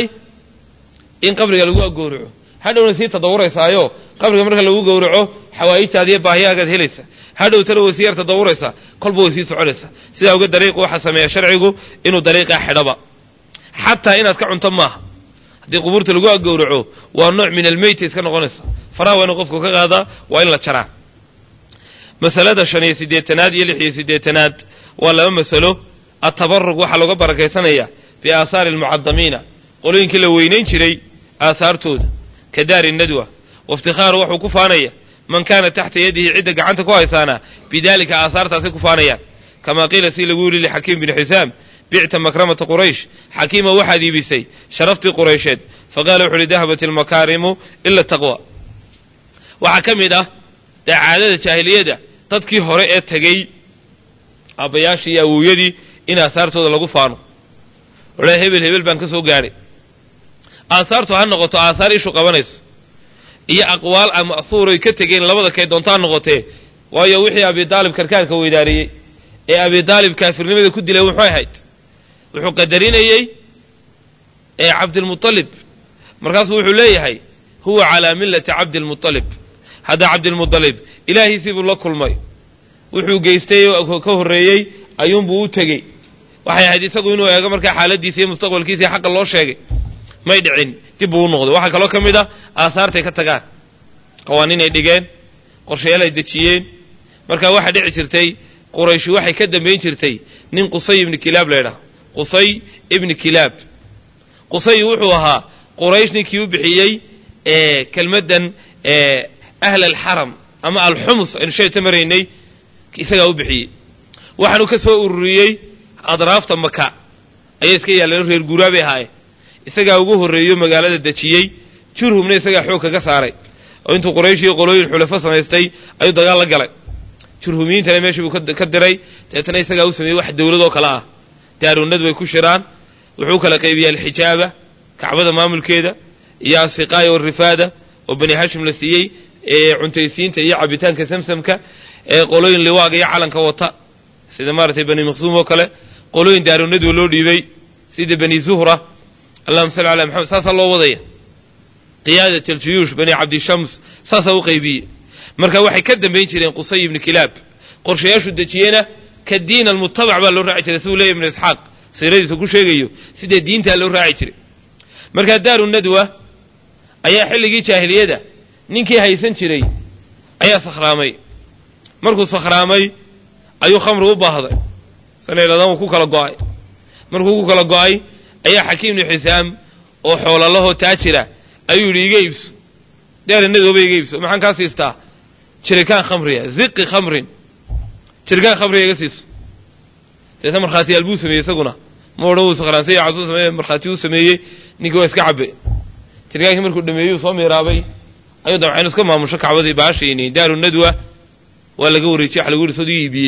in qabriga lagu gowraco hadhowna sii tadawuraysaayo qabriga marka lagu gowraco xawaa'ijtaada iyo baahiyaagaad helaysa hadhowtana way sii yar tadawuraysaa kolba way sii soconaysaa sidaa oga dariiqu waxaa sameeya sharcigu inuu dariiqaa xidhaba xataa inaad ka cunto maaha haddii qubuurta lagu agowraco waa nooc min almeyta iska noqonaysa faraha waa inu qofku ka qaadaa waa in la jaraa masalada shan iyo siddeetanaad iyo lix iyo siddeetanaad waa laba masalo atabarug waxaa looga barakaysanaya biaahaari almucadamiina qolooyinkii la weynayn jiray aahaartooda ka daari nadwa waiftihaaru waxuu ku faanaya man kaana taxta yadihi cidda gacanta ku haysaana bidaalika aahaartaasay ku faanayaan kamaa qiila si lagu yidhi lixakiim bini xisaam bicta makramata quraysh xakiima waxaad iibisay sharaftii quraysheed faqaala wuxu uhi dahabat ilmakaarimu ila taqwa waxaa ka mid ah dee caadada jaahiliyada dadkii hore ee tegey aabbayaashii iyo awowyadii in aahaartooda lagu faano odha hebel hebel baan ka soo gaadhay aahaartu ha noqoto aahaar ishu qabanayso iyo aqwaal a ma'huuray ka tegeen labada kay doonto ha noqotee waayo wixii abidaalib karkaarka weydaariyey ee abidaalib kaafirnimada ku dilay wuxuu ahayd wuxuu qadarinayey ee cabdilmualib markaasuu wuxuu leeyahay huwa calaa millati cabdilmualib hadda cabdilmualib ilaahiisii buu la kulmay wuxuu geystay oo ka horreeyey ayuunbuu u tegey waxay ahayd isagu inuu eego markaa xaaladiisa iyo mustaqbalkiisa iyo xaqa loo sheegay may dhicin dib buu u noqday waxaa kaloo ka mid a aahaartay ka tagaan qawaaniin ay dhigeen qorshayaal ay dejiyeen markaa waxaa dhici jirtay qurayshi waxay ka dambayn jirtay nin qusay ibni kilaab laydhaha qusay ibni kilaab qusay wuxuu ahaa quraysh ninkii u bixiyey kelmaddan ahla alxaram ama alxumus aynu sheeta maraynay isagaa u bixiyey waxaanu ka soo ururiyey adraafta maka ayay iska yaalleen reer guuraa bay ahaayeen isagaa ugu horreeyo magaalada dejiyey jurhumna isagaa xoog kaga saaray oo intuu quraysh iyo qolooyin xulafo samaystay ayuu dagaal la galay jurhumiyiintana meeshii buu ka diray deetana isagaa u sameeyey wax dowladoo kale ah daarunad way ku shiraan wuxuu kala qaybiyaa alxijaaba kacbada maamulkeeda iyo asiqaaya warifaada oo bani hashim la siiyey ee cuntaysiinta iyo cabitaanka samsamka ee qolooyin liwaaga iyo calanka wata sida maaragtay bani maqsuum oo kale qolooyin daarunadwa loo dhiibay sida bani zuhra allahuma salli ala maxamed saasaa loo wadaya qiyaadat aljuyuush bani cabdishams saasaa u qaybiyey marka waxay ka dambayn jireen qusay ibni kilaab qorshayaashu dejiyena ka diin almutabac baa loo raaci jiray siduu leeya ibnu isxaaq siiradiisa ku sheegayo sidee diintaa loo raaci jiray markaa daaru nadwa ayaa xilligii jaahiliyada ninkii haysan jiray ayaa sakhraamay markuu sakhraamay ayuu khamri u baahday sanayladan uu ku kala go'ay markuu ku kala go'ay ayaa xakiim ibnu xisaam oo xoolalahoo taajira ayuu yidhi iga iibso daara nadwaba iga iibso maxaan kaa siistaa jirikaan khamriya ziqi khamrin jirikaan khamriga iga siiso deetna markhaatiyaal buu sameeyey isaguna ma odhan wuu sakhraantay casuu sameeye markhaati uu sameeyey ninkii waa iska cabbe jirikaankii markuu dhameeyey soo miiraabay ayuu dabcan iska maamusho kacbadii baashayni daaru nadwa waa laga wareejiyey waxa lagu yidhi soduu iibiyey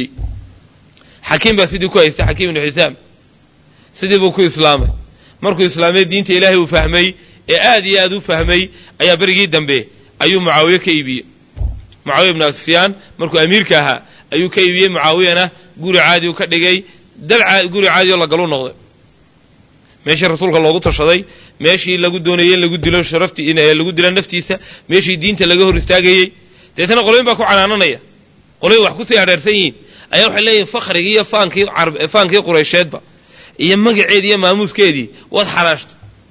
xakiim baa sidii ku haystay xakiim ibnu xisaam sidii buu ku islaamay markuu islaamay diinta ilaahay uu fahmay ee aad iyo aad u fahmay ayaa berigii dambe ayuu mucaawiye ka iibiyey mucaawiya ibnu sufyaan markuu amiirka ahaa ayuu ka iibiyey mucaawiyana guri caadi u ka dhigay dal guri caadi oo lagalu noqday meeshii rasuulka loogu tashaday meeshii lagu doonayey in lagu dilo sharaftii lagu dilo naftiisa meeshii diinta laga hor istaagayey deetana qolooyin baa ku canaananaya qolooyin wax kusii hadheersan yihiin ayaa waxay leeyihin fakhrigii iyo faankii faankii quraysheedba iyo magaceedii iyo maamuuskeedii waad xaraashtay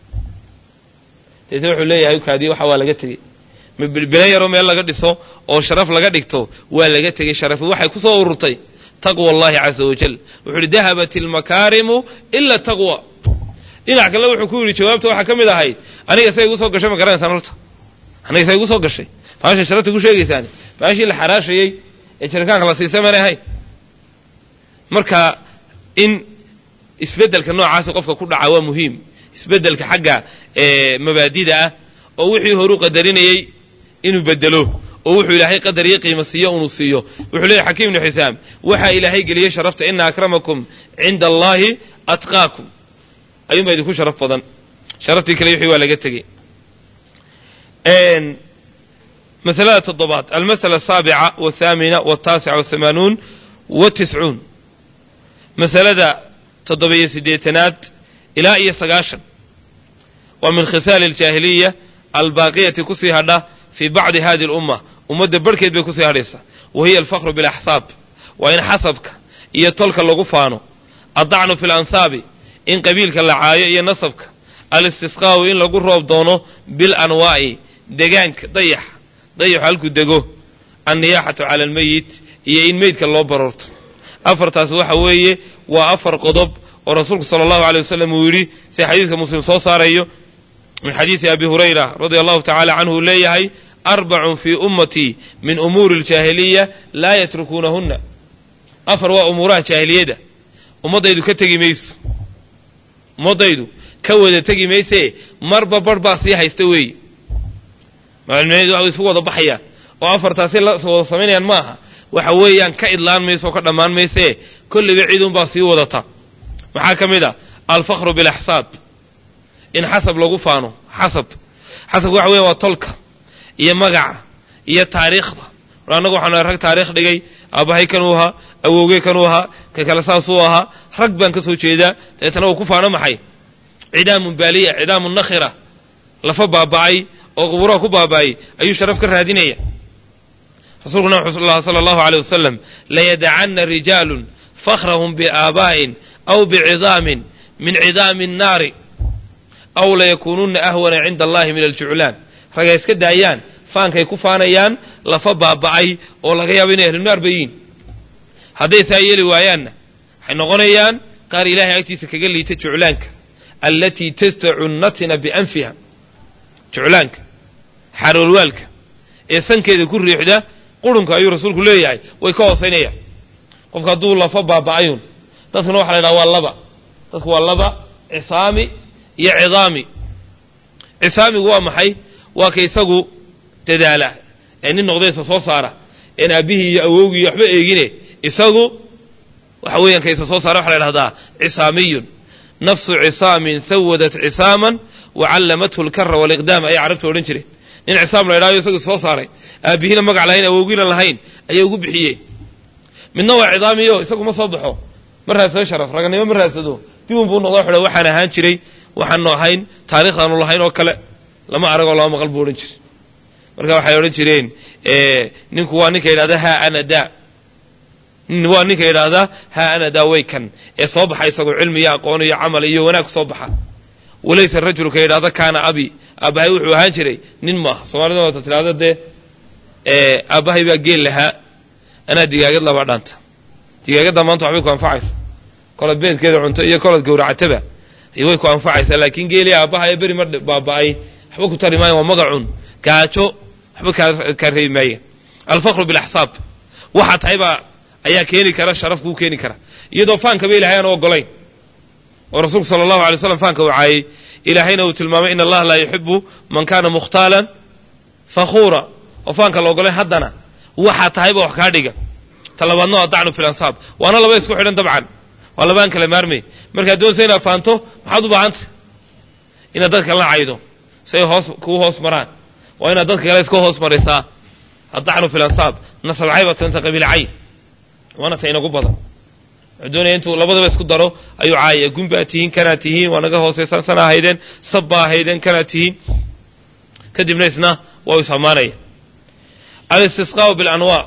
deetna wuxuu leeyahay kaadii waxa waa laga tegey bilan yaroo meel laga dhiso oo sharaf laga dhigto waa laga tegey sharafi waxay ku soo ururtay taqwa allahi caza wajal wuxuu ihi dahabat ilmakaarimu ila taqwa dhinac kale wuxuu ku yidhi jawaabta waxaa ka mid ahayd aniga say igu soo gashay ma garanaysaan horta aniga say igu soo gashay baashay sharafta ku sheegaysaani baashii la xaraashayey ee jirikaanka la siisay maanay ahayn marka in isbeddelka noocaasi qofka ku dhaca waa muhiim isbeddelka xagga mabaadida ah oo wixii horu qadarinayey inuu bedelo oo wuxuu ilaahay qadar iyo qiimo siiyo unuu siiyo wuxuu leeyahy xakiim ibnu xisaam waxaa ilaahay geliyey sharafta ina akramakum cinda allaahi atqaakum ayuunbaa idinku sharaf badan sharaftii kale wixii waa laga tegey masalada toddobaad almasala asaabica waathaamina waltaasica wahamaanuun watiscuun masalada toddoba-iyo siddeetanaad ilaa iyo sagaashan waa min khisaali aljaahiliya albaaqiyati kusii hadha fii bacdi hadi alumma ummadda barhkeed bay kusii hadhaysaa wa hiya alfakru bilaxsaab waa in xasabka iyo tolka lagu faano addacnu fi lansaabi in qabiilka la caayo iyo nasabka alistisqaa'u in lagu roob doono bilanwaa'i degaanka dayax dayaxu halkuu dego anniyaaxatu cala almeyit iyo in meydka loo baroorto afartaas waxa weeye waa afar qodob oo rasuulku sala allahu aley wasalam uu yidhi sida xadiidka muslim soo saarayo min xadiidi abi hurayra radia allahu tacala canhu uu leeyahay arbacun fii ummatii min umuuri aljaahiliya laa yatrukuunahunna afar waa umuuraha jaahiliyada ummaddaydu ka tegi mayso ummaddaydu ka wada tegi maysee marba barh baa sii haysta weeye maalmeed way isku wada baxayaan oo afartaasi la wada samaynayaan maaha waxa weeyaan ka idlaan mayso oo ka dhammaan maysee kolliba ciidunbaa sii wadata maxaa ka mid a alfakhru bilaxsaab in xasab lagu faano xasab xasabka waxa weya waa tolka iyo magaca iyo taariikhda annagu waxaanu rag taarikh dhigay aabbahay kanuu ahaa awowgey kanuu ahaa ka kale saasuu ahaa rag baan ka soo jeedaa dabeetana uu ku faano maxay cidaamun baaliya cidaamun nakhira lafa baaba'ay oo qubuuraha ku baaba'ay ayuu sharaf ka raadinaya rasuulkuna wuxuu sala allahu aleyh wasalam layadacanna rijaalun fakhrahum biaabaa'in aw bicidaamin min cidaami annaari aw layakuununna ahwana cinda allahi min aljuclaan ragay iska daayaan faankay ku faanayaan lafa baaba'ay oo laga yaabo inay ahlunaar bayiin hadday saa yeeli waayaanna waxay noqonayaan qaar ilaahay agtiisa kaga liita juclaanka allatii tastacu natina bianfiha juclaanka xaroolwaalka ee sankeeda ku riixda qurunka ayuu rasuulku leeyahay way ka hoosaynayaan qofka hadduu lafa baaba'ayun dadkuna waxa la ydhaha waa laba dadku waa laba cisaami iyo cidaami cisaamigu waa maxay waa ka isagu dadaala ee nin noqdaysa soo saara een aabbihii iyo awowgii iyo waxba eegine isagu waxa weeyaan ka isa soo saara waxa la dhahdaa cisaamiyun nafsu cisaamin sawadat cisaaman wa callamathu alkara waliqdaam ayay carabtu odhan jireen nin cisaam la ydhahyo isagu soo saaray aabbihiina magac lahayn awowgiina lahayn ayay ugu bixiyeen midna waa cidaamiyo isagu ma soo baxo ma raadsado sharaf raganimo ma raadsado dib unbuu noqdo xudha waxaan ahaan jiray waxaanu ahayn taarikhdaanu lahayn oo kale lama aragoo lama maqal buu odhan jiray marka waxay odhan jireen ninku waa ninka yidhahda haa ana daa waa ninka yidhaahdaa haa ana daa way kan ee soo baxa isagoo cilmi iyo aqoon iyo camal iyo wanaag soo baxa walaysa rajulka yidhahda kaana abi aabbahay wuxuu ahaan jiray nin maaha soomaalida waata tidhahda dee aabbahay baa geel lahaa anaa digaagad labaa dhaanta digaagadda maanta waxbay ku anfacaysa kolad beedkeeda cunto iyo kolad gowracataba way ku anfacaysaa laakiin geelii aabbaha ee beri mar baaba'ay waxba ku tari maayan waa magacun gaajo waxba kaa reebi maayeen alfakru bilaxsaab waxaa tahay baa ayaa keeni kara sharaf kuu keeni kara iyadoo faankaba ilahay aan ogolayn oo rasuulku sala allahu alay slam faanka uu caayey ilaahayna uu tilmaamay in allaha laa yuxibu man kana mukhtaalan fakhuura oo faanka la ogolayn haddana waxaa tahayba wax kaa dhiga talabaadna waa dacnu fil ansaab waana laba isku xidhan dabcan waa labaan kala maarmay markaad doonaysa inaad faanto maxaad u baahantay inaad dadka la caydo si ay hoos kuu hoos maraan waa inaad dadka kale iska hoos marisaa addacnu fil ansaab nasab caybatanta qabiil cayn waana ta inagu badan wuxuu doonaya intuu labadaba isku daro ayuu caayaya gun baa tihiin kanaad tihiin waa naga hoosaysan sana ahaydeen sab baa ahaydeen kanaad tihiin kadibna isna waa is ammaanaya alistisqaau bilanwaa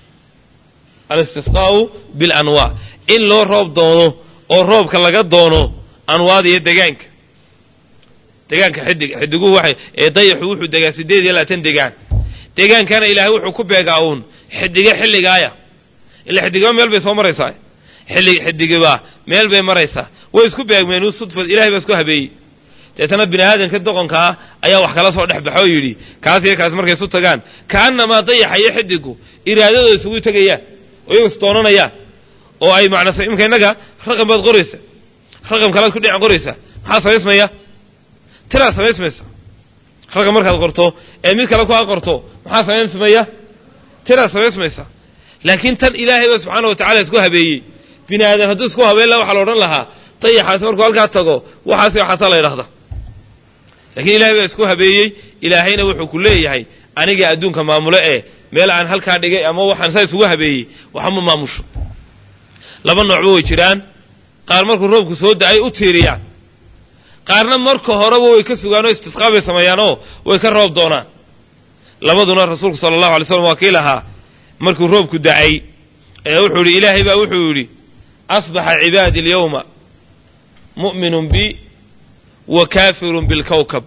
alistisqaau bilanwaa in loo roob doono oo roobka laga doono anwaada iyo degaanka degaanka xidig xidiguhu waxay ee dayaxu wuxuu degaa siddeed iyo labaatan degaan degaankana ilaahay wuxuu ku beegaa uun xidige xilligaaya ila xidigiba meel bay soo maraysaa xilli xidigiba meel bay maraysaa way isku beegmeen u sudfad ilahay baa isku habeeyey deetana bini aadamka doqonka ah ayaa wax kala soo dhex baxo oo yidhi kaas iyo kaas markay isu tagaan ka'annamaa dayaxa iyo xidigu iraadadooda isugu tegayaan oo iyagu isdoonanayaan oo ay macnasa imika innaga raqam baad qoraysa raqam kalaad ku dhinac qoraysa maxaa samaysmaya tiraad samaysmaysa raqam markaad qorto ee mid kale ku a qorto maxaa samaysmaya tiraad samaysmaysa laakiin tan ilaahay ba subxaana wa tacala isku habeeyey bini aadan hadduu isku habeen laha waxaa la odhan lahaa dayaxaasi markuu halkaa tago waxaasi waxaasaa la ydhahda lakiin ilahay baa isku habeeyey ilaahayna wuxuu ku leeyahay aniga adduunka maamulo ee meel aan halkaa dhigay ama waxaan saa isugu habeeyey waxama maamusho laba noocba way jiraan qaar markuu roobku soo da-ay u tiiriyaan qaarna marka horeba way ka sugaan oo istisqaa bay sameeyaanoo way ka roob doonaan labaduna rasuulku sala allahu alay slam waa kii lahaa markuu roobku da-ay ee wuxuu yidhi ilaahay baa wuxuu yidhi asbaxa cibaadi alyawma mu'minun bi wa kaafirun bilkawkab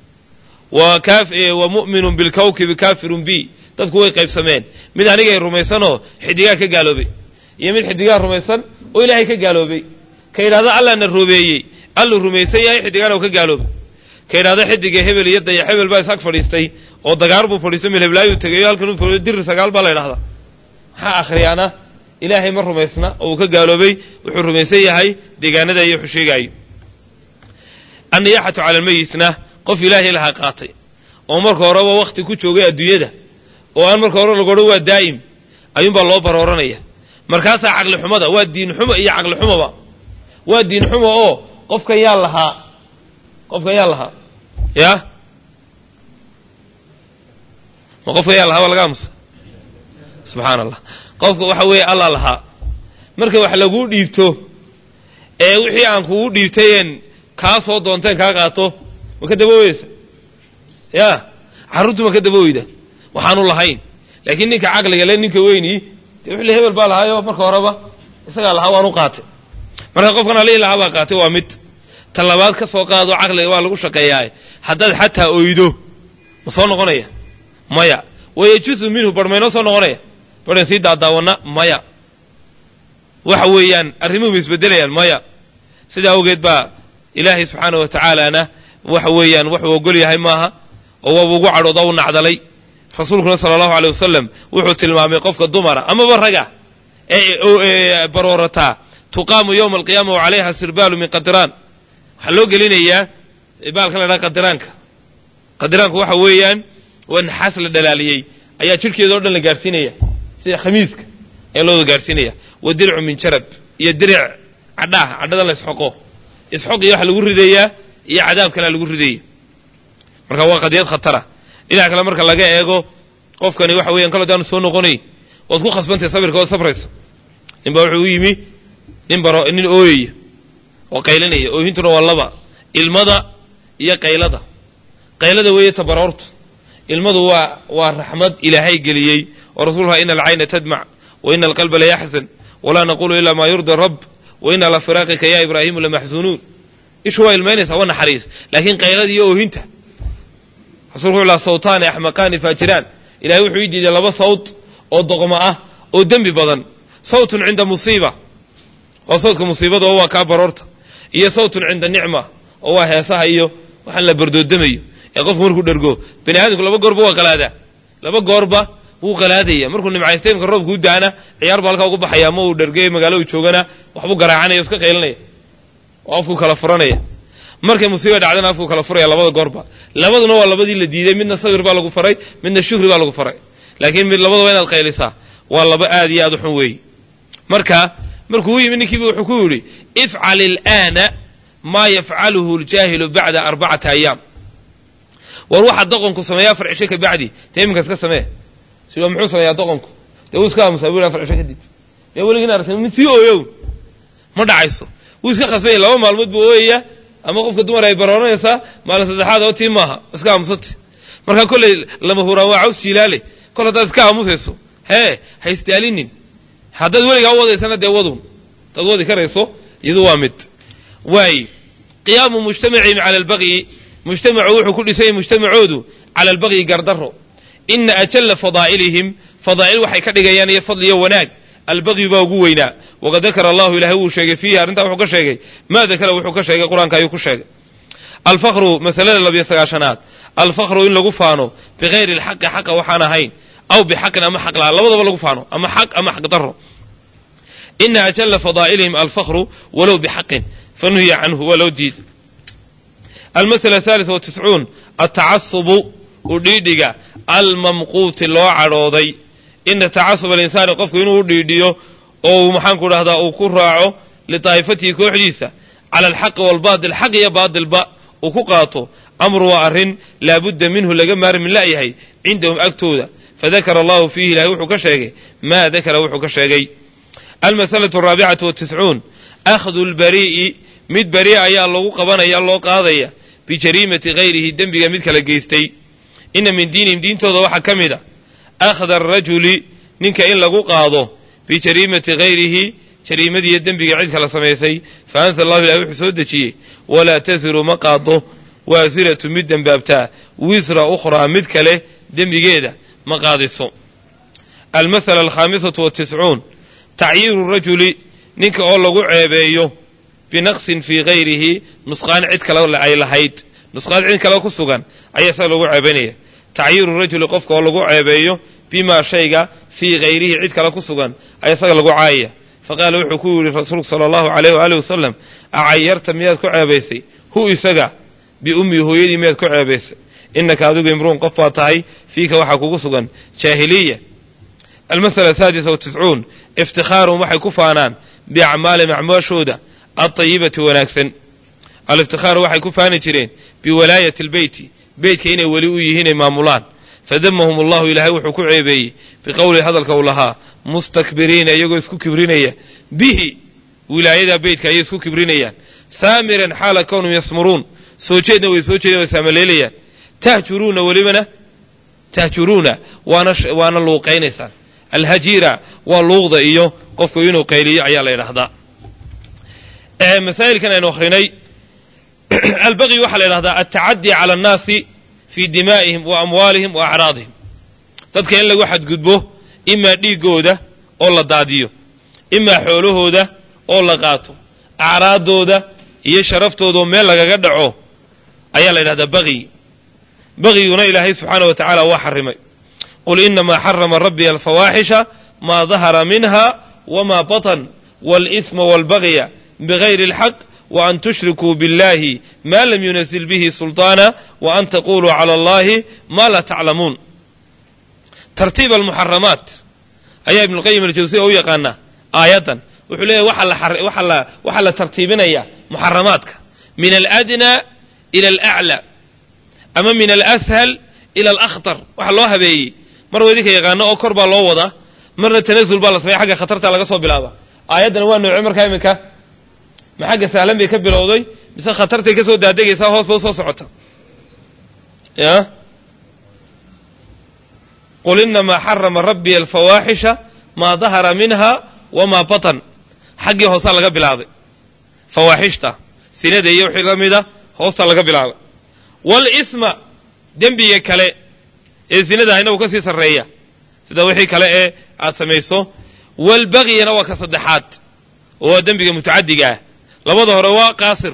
wa mu'minun bilkawkabi kaafirun bi dadku way qaybsameen mid anigay rumaysanoo xidigaa ka gaaloobay iyo mid xidigaa rumaysan oo ilaahay ka gaaloobay ka yidhahda allaana roobeeyey alluu rumaysan yahay xidigaana u ka gaaloobay ka yidhahda xidiga hebel iyo dayax hebel baa ishag fadhiistay oo dagaar buu fadhiistay melheblaayuu tegayo halkan u dir sagaal baa la ydhahdaa maxaa akhriyaana ilaahay ma rumaysna oo uu ka gaaloobay wuxuu rumaysan yahay deegaanada iyo wuxuu sheegaayo anniyaaxatu cala almeyitna qof ilaahay lahaa qaatay oo marka horeba wakhti ku joogay adduunyada oo aan marka hore lagu odhan waa daa'im ayuunbaa loo barooranaya markaasaa caqli xumada waa diin xumo iyo caqli xumoba waa diin xumo oo qofkan yaa lahaa qofkan yaa lahaa ya ma qofkan yaa lahaa waa laga aamusa subxaana allah qofka waxa weeye allah lahaa marka wax laguu dhiibto ee wixii aan kugu dhiibtayeen kaa soo doonteen kaa qaato ma ka dabooweysa ya carruurtu ma ka dabooyda waxaanu lahayn laakiin ninka caqliga le ninka weynii dee wixli hebel baa lahaayo marka horeba isagaa lahaa waanu qaatay marka qofkan alihii lahaa baa qaatay waa mid ta labaad ka soo qaado caqliga waa lagu shaqeeyaa haddaad xataa oydo ma soo noqonaya maya wayajuzu minhu bar maynoo soo noqonaya baran sii daadaawana maya waxa weeyaan arrimuhu ma isbedelayaan maya sidaa awgeed baa ilaahay subxaana wa tacaalaana waxa weeyaan wuxuu ogol yahay maaha oo waaba ugu cadhooda u nacdalay rasuulkuna sala allahu aley wasalam wuxuu tilmaamay qofka dumara amaba raga ee baroorataa tuqaamu yowma alqiyaama wa calayha sirbaalu min qadiraan waxaa loo gelinayaa baalkan la dhaha qadiraanka qadiraanku waxa weeyaan waa naxaas la dhalaaliyey ayaa jidhkeeda o dhan la gaarhsiinaya sida khamiiska ayaa looda gaarhsiinaya wa dircu min jarab iyo diric cadhaah cadhadan la isxoqo isxoq iyo waxa lagu ridayaa iyo cadaab kalea lagu ridaya marka waa qadiyad khatara dhinac kale marka laga eego qofkani waxa weyan kalo daanu soo noqonay waad ku khasbantahay sabirka ood sabrayso ninbaa wuxuu u yimi nin baro nin ooyaya oo qaylinaya oohintuna waa laba ilmada iyo qaylada qaylada weeye tabaroortu ilmadu waa waa raxmad ilaahay geliyey oo rasuuluha ina alcayna tadmac wa ina alqalba layaxzan walaa naqulu ilaa maa yurdi rabb wa ina la firaaqika ya ibraahimu lamaxzunuun ishu waa ilmaynaysaa waa naxariis laakiin qaylada iyo oohinta rasulku wuxuu laha sawtaani axmaqaani faajiraan ilahay wuxuu ii diiday laba sawt oo doqmo ah oo dembi badan sawtun cinda musiiba waa sawtka musiibada oo waa kaa baroorta iyo sawtun cinda nicma oo waa heesaha iyo waxaan la bardoodamayo ee qofku markuu dhergo bani aadamku laba goorba waa qalaadaa laba goorba wuu qalaadaya markuu nimcaysta imka roobka u daana ciyaar baa halkaa ugu baxaya ama uu dhergay magaalo u joogana waxbuu garaacanaya o iska qaylinaya oo afku kala furanaya markay musiiba dhacdana afku kala furaya labada goorba labaduna waa labadii la diiday midna sabir baa lagu faray midna shuhri baa lagu faray laakiin mid labadaba inaad qaylisaa waa laba aad iyo aad u xun weeye marka markuu u yimi ninkiiba wuxuu ku yidhi ifcal ilaana maa yafcaluhu ljaahilu bacda arbacati ayaam war waxaa doqonku sameeya afar cisho ka bacdi dee iminka iska samee siwa muxuu sameeyaa doqonku dee wuu iska aamusaa buu afar cisho kadib dee weligiin aragtay mid sii ooyow ma dhacayso wuu iska khasbanya laba maalmood buu ooyaya ama qofka dumar ay barooranaysaa maalin saddexaad oo tii maaha iska aamusati markaa kolley lama huraan waa caws jiilaale kol haddaad iska aamusayso hee ha isdaalinin haddaad weligaa u wadaysana dee wadun haddaad wadi karayso iyadu waa mid waay qiyaamu mujtamacihim cala albaqyi mujtamacu wuxuu ku dhisanyay mujtamacoodu cala albaqyi gardaro ina ajalla fadaa'ilihim fadaa'il waxay ka dhigayaan iyo fadli iyo wanaag albaqyu baa ugu weynaa waqad dakara allahu ilahay wuu sheegay fiihi arrintaa wuxuu ka sheegay maa dakara wuxuu ka sheegay qur-aanka ayuu ku sheegay alfakru masalada labiyo sagaashanaad alfakru in lagu faano bikayri alxaqi xaqa waxaan ahayn aw bixaqin ama xaq laha labadaba lagu faano ama xaq ama xaq daro ina ajalla fadaa'ilihim alfakru walow bixaqin fanuhiya canhu waa loo diiday almasala ahalis watiscuun altacasubu udhiidhiga almamquuti loo cadhooday ina tacasub alinsaani qofku inuu u dhiidhiyo oo uu maxaanku dhahdaa uu ku raaco litaa'ifatihi kooxdiisa cala alxaqi waalbaatil xaq iyo baatilba uu ku qaato amru waa arrin laabudda minhu laga maarmin la'yahay cindahum agtooda fadakara allahu fiihi ilahay wuxuu ka sheegay maa dakara wuxuu ka sheegay almasalatu araabicatu watiscuun akhdu lbarii'i mid beri'a ayaa lagu qabanaya loo qaadaya bijariimati hayrihi dembiga mid kala geystay ina min diinihim diintooda waxaa ka mid a akhda arajuli ninka in lagu qaado bijariimati hayrihi jariimadiiyo dembiga cid kala samaysay fa anzala allahu ilahi wuxuu soo dejiyey walaa tasiru ma qaado waasiratu mid dembaabtaa wisra ukhraa mid kale dembigeeda ma qaadiso almasala alkhaamisatu watiscuun tacyiiru rajuli ninka oo lagu ceebeeyo binaqsin fii hayrihi nusqaan cid kale ay lahayd nusqaan cid kale ku sugan ayaa isaga lagu ceebaynaya tacyiiru rajuli qofka oo lagu ceebeeyo bimaa shayga fii hayrihi cid kale ku sugan ayaa isaga lagu caayaya faqaala wuxuu ku yidhi rasuulku sala allahu alayh waaalih wasalam acayarta miyaad ku ceebaysay hu isaga biummii hooyadii miyaad ku ceebaysay innaka adigu imruun qof baa tahay fiika waxaa kugu sugan jaahiliya almasala asaadisa watiscuun iftikhaaruhum waxay ku faanaan biacmaalihim acmaashooda altayibati wanaagsan aliftihaaru waxay ku faani jireen biwalaayati albeyti beytka inay weli u yihiin ay maamulaan fadamahum allahu ilaahay wuxuu ku ceebeeyey biqowli hadalka uu lahaa mustakbiriina iyagoo isku kibrinaya bihi wilaayadaa beytka ayay isku kibrinayaan saamiran xaala kownum yasmuruun soo jeedna way soo jeedeen way saamaleelayaan tahjuruuna welibana tahjuruuna waana waana luuqaynaysaan alhajiira waa luuqda iyo qofku inuu qayliyo ayaa la yidhaahdaa masaa'ilkan aynu akhrinay albaqyi waxaa la yidhahdaa altacaddi cala annaasi fii dimaa'ihim wa amwaalihim wa acraadihim dadka in lagu xadgudbo imaa dhiiggooda oo la daadiyo imaa xoolahooda oo la qaato acraaddooda iyo sharaftoodaoo meel lagaga dhaco ayaa la yidhahdaa baqyi baqyiguna ilaahay subxaana wa tacaala waa xarimay qul inamaa xarama rabbiya alfawaaxisha maa dahara minha wma batan wاlإsma wاlbagya bغayri اlxaq وan tushrikuu biاllahi ma lam yunazil bihi sulطaana وan taquluu calى اllahi ma laa taclamuun tartiib almuxaramaat ayaa ibn اlqayim aljawsiya u yaqaanaa aayaddan wuxuu leeyahy waxaa la tartiibinaya muxaramaadka min aladnى ilى alأclى ama min alأshal ilى alأkhtar waxa loo habeeyey mar wa idinka yaqaano oo kor baa loo wadaa marna tanazul baa la sameya xagga khatarta laga soo bilaaba aayaddana waa nooce markaa iminka ma xagga sahlan bay ka bilowday mise khatartay ka soo daadegaysaa hoos ba u soo socota ya qul inamaa xarama rabbiya alfawaaxisha maa dahara minha wamaa batan xaggii hoosaa laga bilaabay fawaaxishta sinada iyo wixii la mida hoosta laga bilaabay walisma dembiga kale ee sinada ahina uu ka sii sarreeya sida wixii kale ee aad samayso walbagyana waa ka saddexaad oo waa dembiga mutacadiga ah labada hore waa qaasir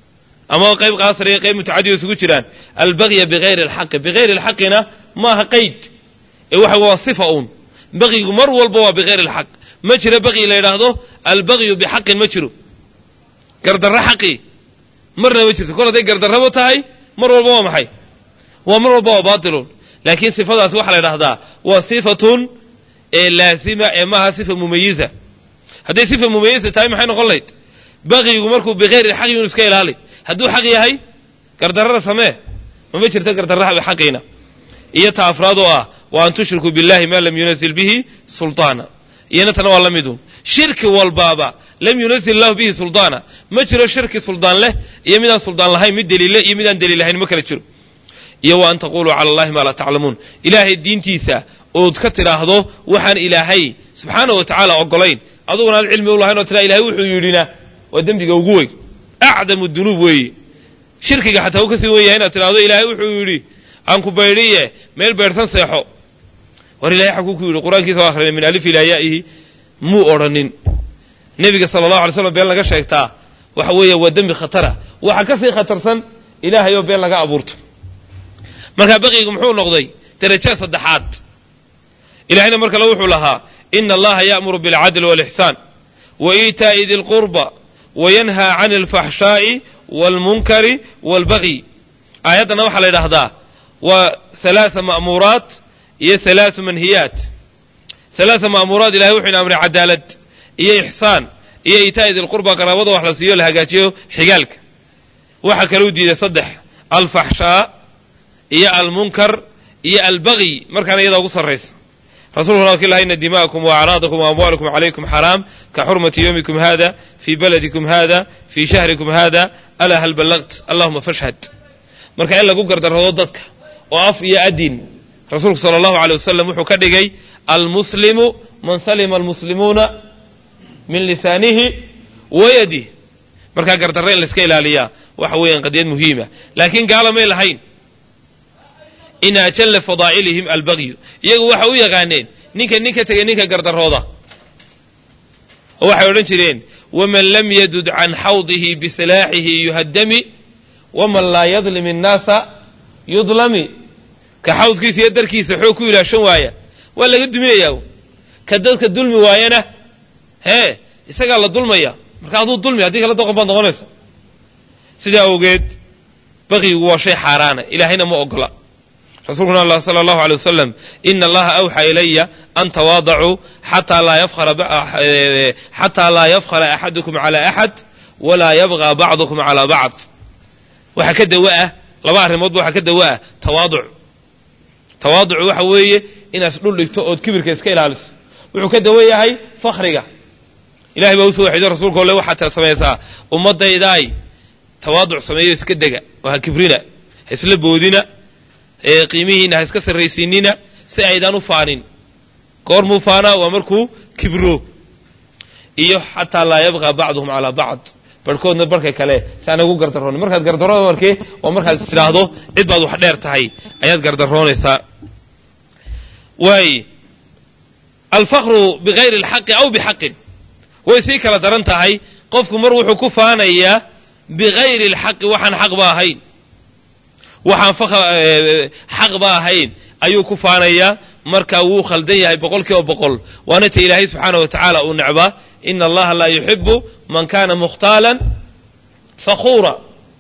ama qayb qaasir iyo qayb mutacadiga isugu jiraan albagya bigayri alxaqi bigayri alxaqina maaha qayd ee waxa waa sifa uun bagyigu mar walba waa bigayri alxaq ma jiro bagyi la yidhaahdo albagyu bixaqin ma jiro gardarro xaqi marna ma jirto kol hadday gardarrabo tahay mar walba waa maxay waa mar walba waa baatilun laakiin sifadaas waxaa la yidhahdaa waa sifatun ee laazima ee maaha sifa mumayiza hadday sifa mumayiza tahay maxay noqon layd bagyigu markuu bikayri xaqi inu iska ilaali hadduu xaq yahay gardarrada samee mama jirto gardarraha xaqiina iyo ta afraad oo ah wa an tushrikuu billahi ma lam yunazil bihi sulطaana iyana tana waa la midun shirki walbaaba lam yunazil lahu bihi sulطaana ma jiro shirki suldaan leh iyo midaan suldaan lahayn mid deliille iyo midaan deliil lahayn ma kala jiro iyo wa an taquluu cala allahi maa laa taclamuun ilaahay diintiisa ood ka tidhaahdo waxaan ilaahay subxaana wa tacaala ogolayn aduguna aan cilmi u lahayn oo tiraa ilahay wuxuu yidhina waa dembiga ugu weyn acdamu dunuub weeye shirkiga xataa uu ka sii wen yahay inaad tidhahdo ilaahay wuxuu yidhi aan ku baydhiye meel beedhsan seexo war ilahay xaguu ku yidhi qur-aankiisa o akhrina min alif ilaa yaa'ihi muu odhanin nebiga sala allahu alay slam been laga sheegtaa waxa weeye waa dembi khatara waxaa ka sii khatarsan ilaahay oo been laga abuurto markaa baqigu muxuu noqday darajaad saddexaad ilahayna mar kale wuxuu lahaa ina allaha ya'muru bilcadli walixsaan wa iitaa'i di lqurba wayanhaa cani alfaxshaa'i waalmunkari waalbagyi aayaddana waxaa la yidhaahdaa waa halaaa ma'muuraat iyo halaau manhiyaat halaaa ma'muuraat ilahay wuxuu ina amray cadaalad iyo ixsaan iyo iitaa'i dilqurba qaraabada wax la siiyo la hagaajiyo xigaalka waxaa kaluu diiday saddex alfaxshaa iyo almunkar iyo albagyi markaana iyadaa ugu sarraysa rasulkuna waa ki laha ina dima'akum wa acraadakum wa amwaalakum calaykum xaraam ka xurmati yowmikum hada fii baladikum hada fii shahrikum hada alaa hal ballagt allahuma fashhad marka in lagu gardarrado dadka oo af iyo adin rasuulku sala allahu aley wasalam wuxuu ka dhigay almuslimu man salima almuslimuuna min lisaanihi wa yadih markaa gardarro in layska ilaaliyaa waxa weeyaan qadiyad muhiima laakiin gaala may lahayn in ajalla fadaa'ilihim albagyu iyagu waxay u yaqaaneen ninka nin ka tegay ninka gardarooda oo waxay odhan jireen waman lam yadud can xawdihi bisilaaxihi yuhaddami waman laa yadlim innaasa yudlami ka xawdkiisa iyo darkiisa xoog ku ilaashan waaya waa laga duminayaa ka dadka dulmi waayana hee isagaa la dulmaya marka aduu dulmi haddii kala doqon baad noqonaysa sidaa awgeed baqigu waa shay xaaraana ilaahayna ma ogola rasuulkuna allah sala allahu alay wasalam ina allaha awxaa ilaya an tawaadacuu xataa laa yafkhara xataa laa yafkhara axadukum cala axad walaa yabqa bacdukum calaa bacd waxaa ka dawa ah laba arrimoodba waxaa ka dawa ah tawaaduc tawaaducu waxa weeye inaad dhul dhigto ood kibirka iska ilaaliso wuxuu ka dawa yahay fakhriga ilahay baa usoo waxido rasuulka ole waxaad samaysaa ummadaydaay tawaaduc sameeyo iska dega oo ha kibrina ha isla boodina qiimihiina ha iska sarraysiinina si aydaan u faanin goormuu faanaa waa markuu kibro iyo xataa laa yabqa bacduhum calaa bacd barhkoodna barhka kale si aan ugu gardaroonin markaad gardarooda markee waa markaad is tidhaahdo cid baad wax dheer tahay ayaad gardaroonaysaa waay alfakru bigayri alxaqi aw bixaqin way sii kala daran tahay qofku mar wuxuu ku faanayaa bigayri alxaqi waxaan xaqba ahayn waxaan xaqba ahayn ayuu ku faanayaa markaa wuu khaldan yahay boqol kiiba boqol waana ta ilaahay subxaana wa tacaala uu necbaa ina allaha laa yuxibu man kana mukhtaalan fakhuura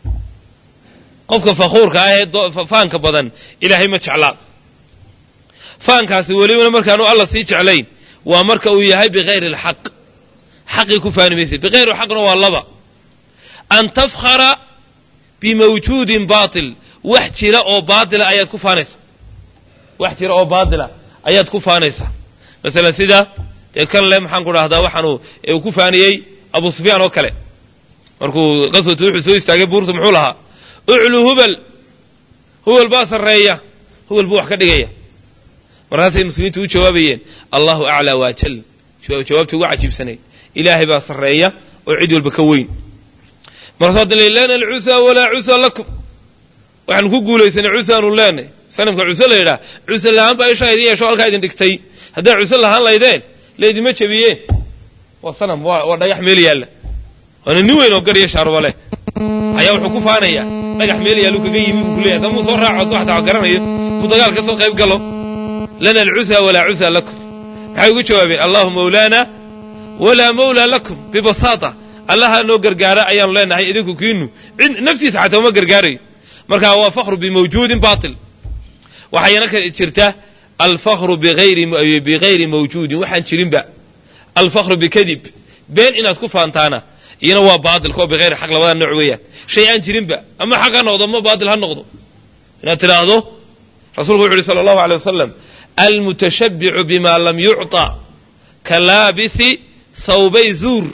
qofka fakhuurka ah ee faanka badan ilaahay ma jeclaa faankaasi welibana markaanu alla sii jeclayn waa marka uu yahay bigayri alxaq xaqii ku faani maysid bigayri xaqna waa laba an tafkhara bimawjuudin baatil wax jira oo baatila ayaad ku faanaysaa wax jira oo baatila ayaad ku faanaysaa masalan sida dee kan le maxaan ku dhahdaa waxaanu uu ku faaniyey abu sufyaan oo kale markuu qaswatu wuxuu soo istaagay buurta muxuu lahaa uclu hubal hubal baa sarreeya hubal buu wax ka dhigaya markaasay muslimiintu u jawaabayeen allahu aclaa waajal jawaabtii ugu cajiibsanayd ilaahay baa sarreeya oo cid walba ka weyn markaasuu haddana lana alcusa walaa cusa lakum waxaanu ku guulaysanay cusaanu leenay sanamka cuse la yidhaah cuse lahaan baa ishaa idin yeesho halkaa idin dhigtay haddaa cuse lahaan laydeen laydima jebiyeen waa sanam waa dhagax meel yaalla waana nin weyn oo garya shaaruba leh ayaa wuxuu ku faanayaa dhagax meel yaallu kaga yimi buu kuleyahy hadda muu soo raaco waxtaa garanayo muu dagaal ka soo qayb galo lana alcusa walaa cusa lakum maxay ugu jawaabeen allahu mawlaana walaa mawlaa lakum bibasaata allaha noo gargaara ayaanu leenahay idinku kiinu cid naftiisa xataa uma gargaarayo marka waa fakru bimawjuudin bail waxayna ka jirta alfakru bigayri mawjuudin waxaan jirinba alfakru bikadib been inaad ku faantaana iyana waa baatilka oo bigayri xaq labada nooc weeyaan shay aan jirinba ama xaq ha noqdo ama baatil ha noqdo inaad tidhaahdo rasuulku wuxu uhi sala allahu alay wasalam almutashabbicu bima lam yucطa ka laabisi thawbay zuur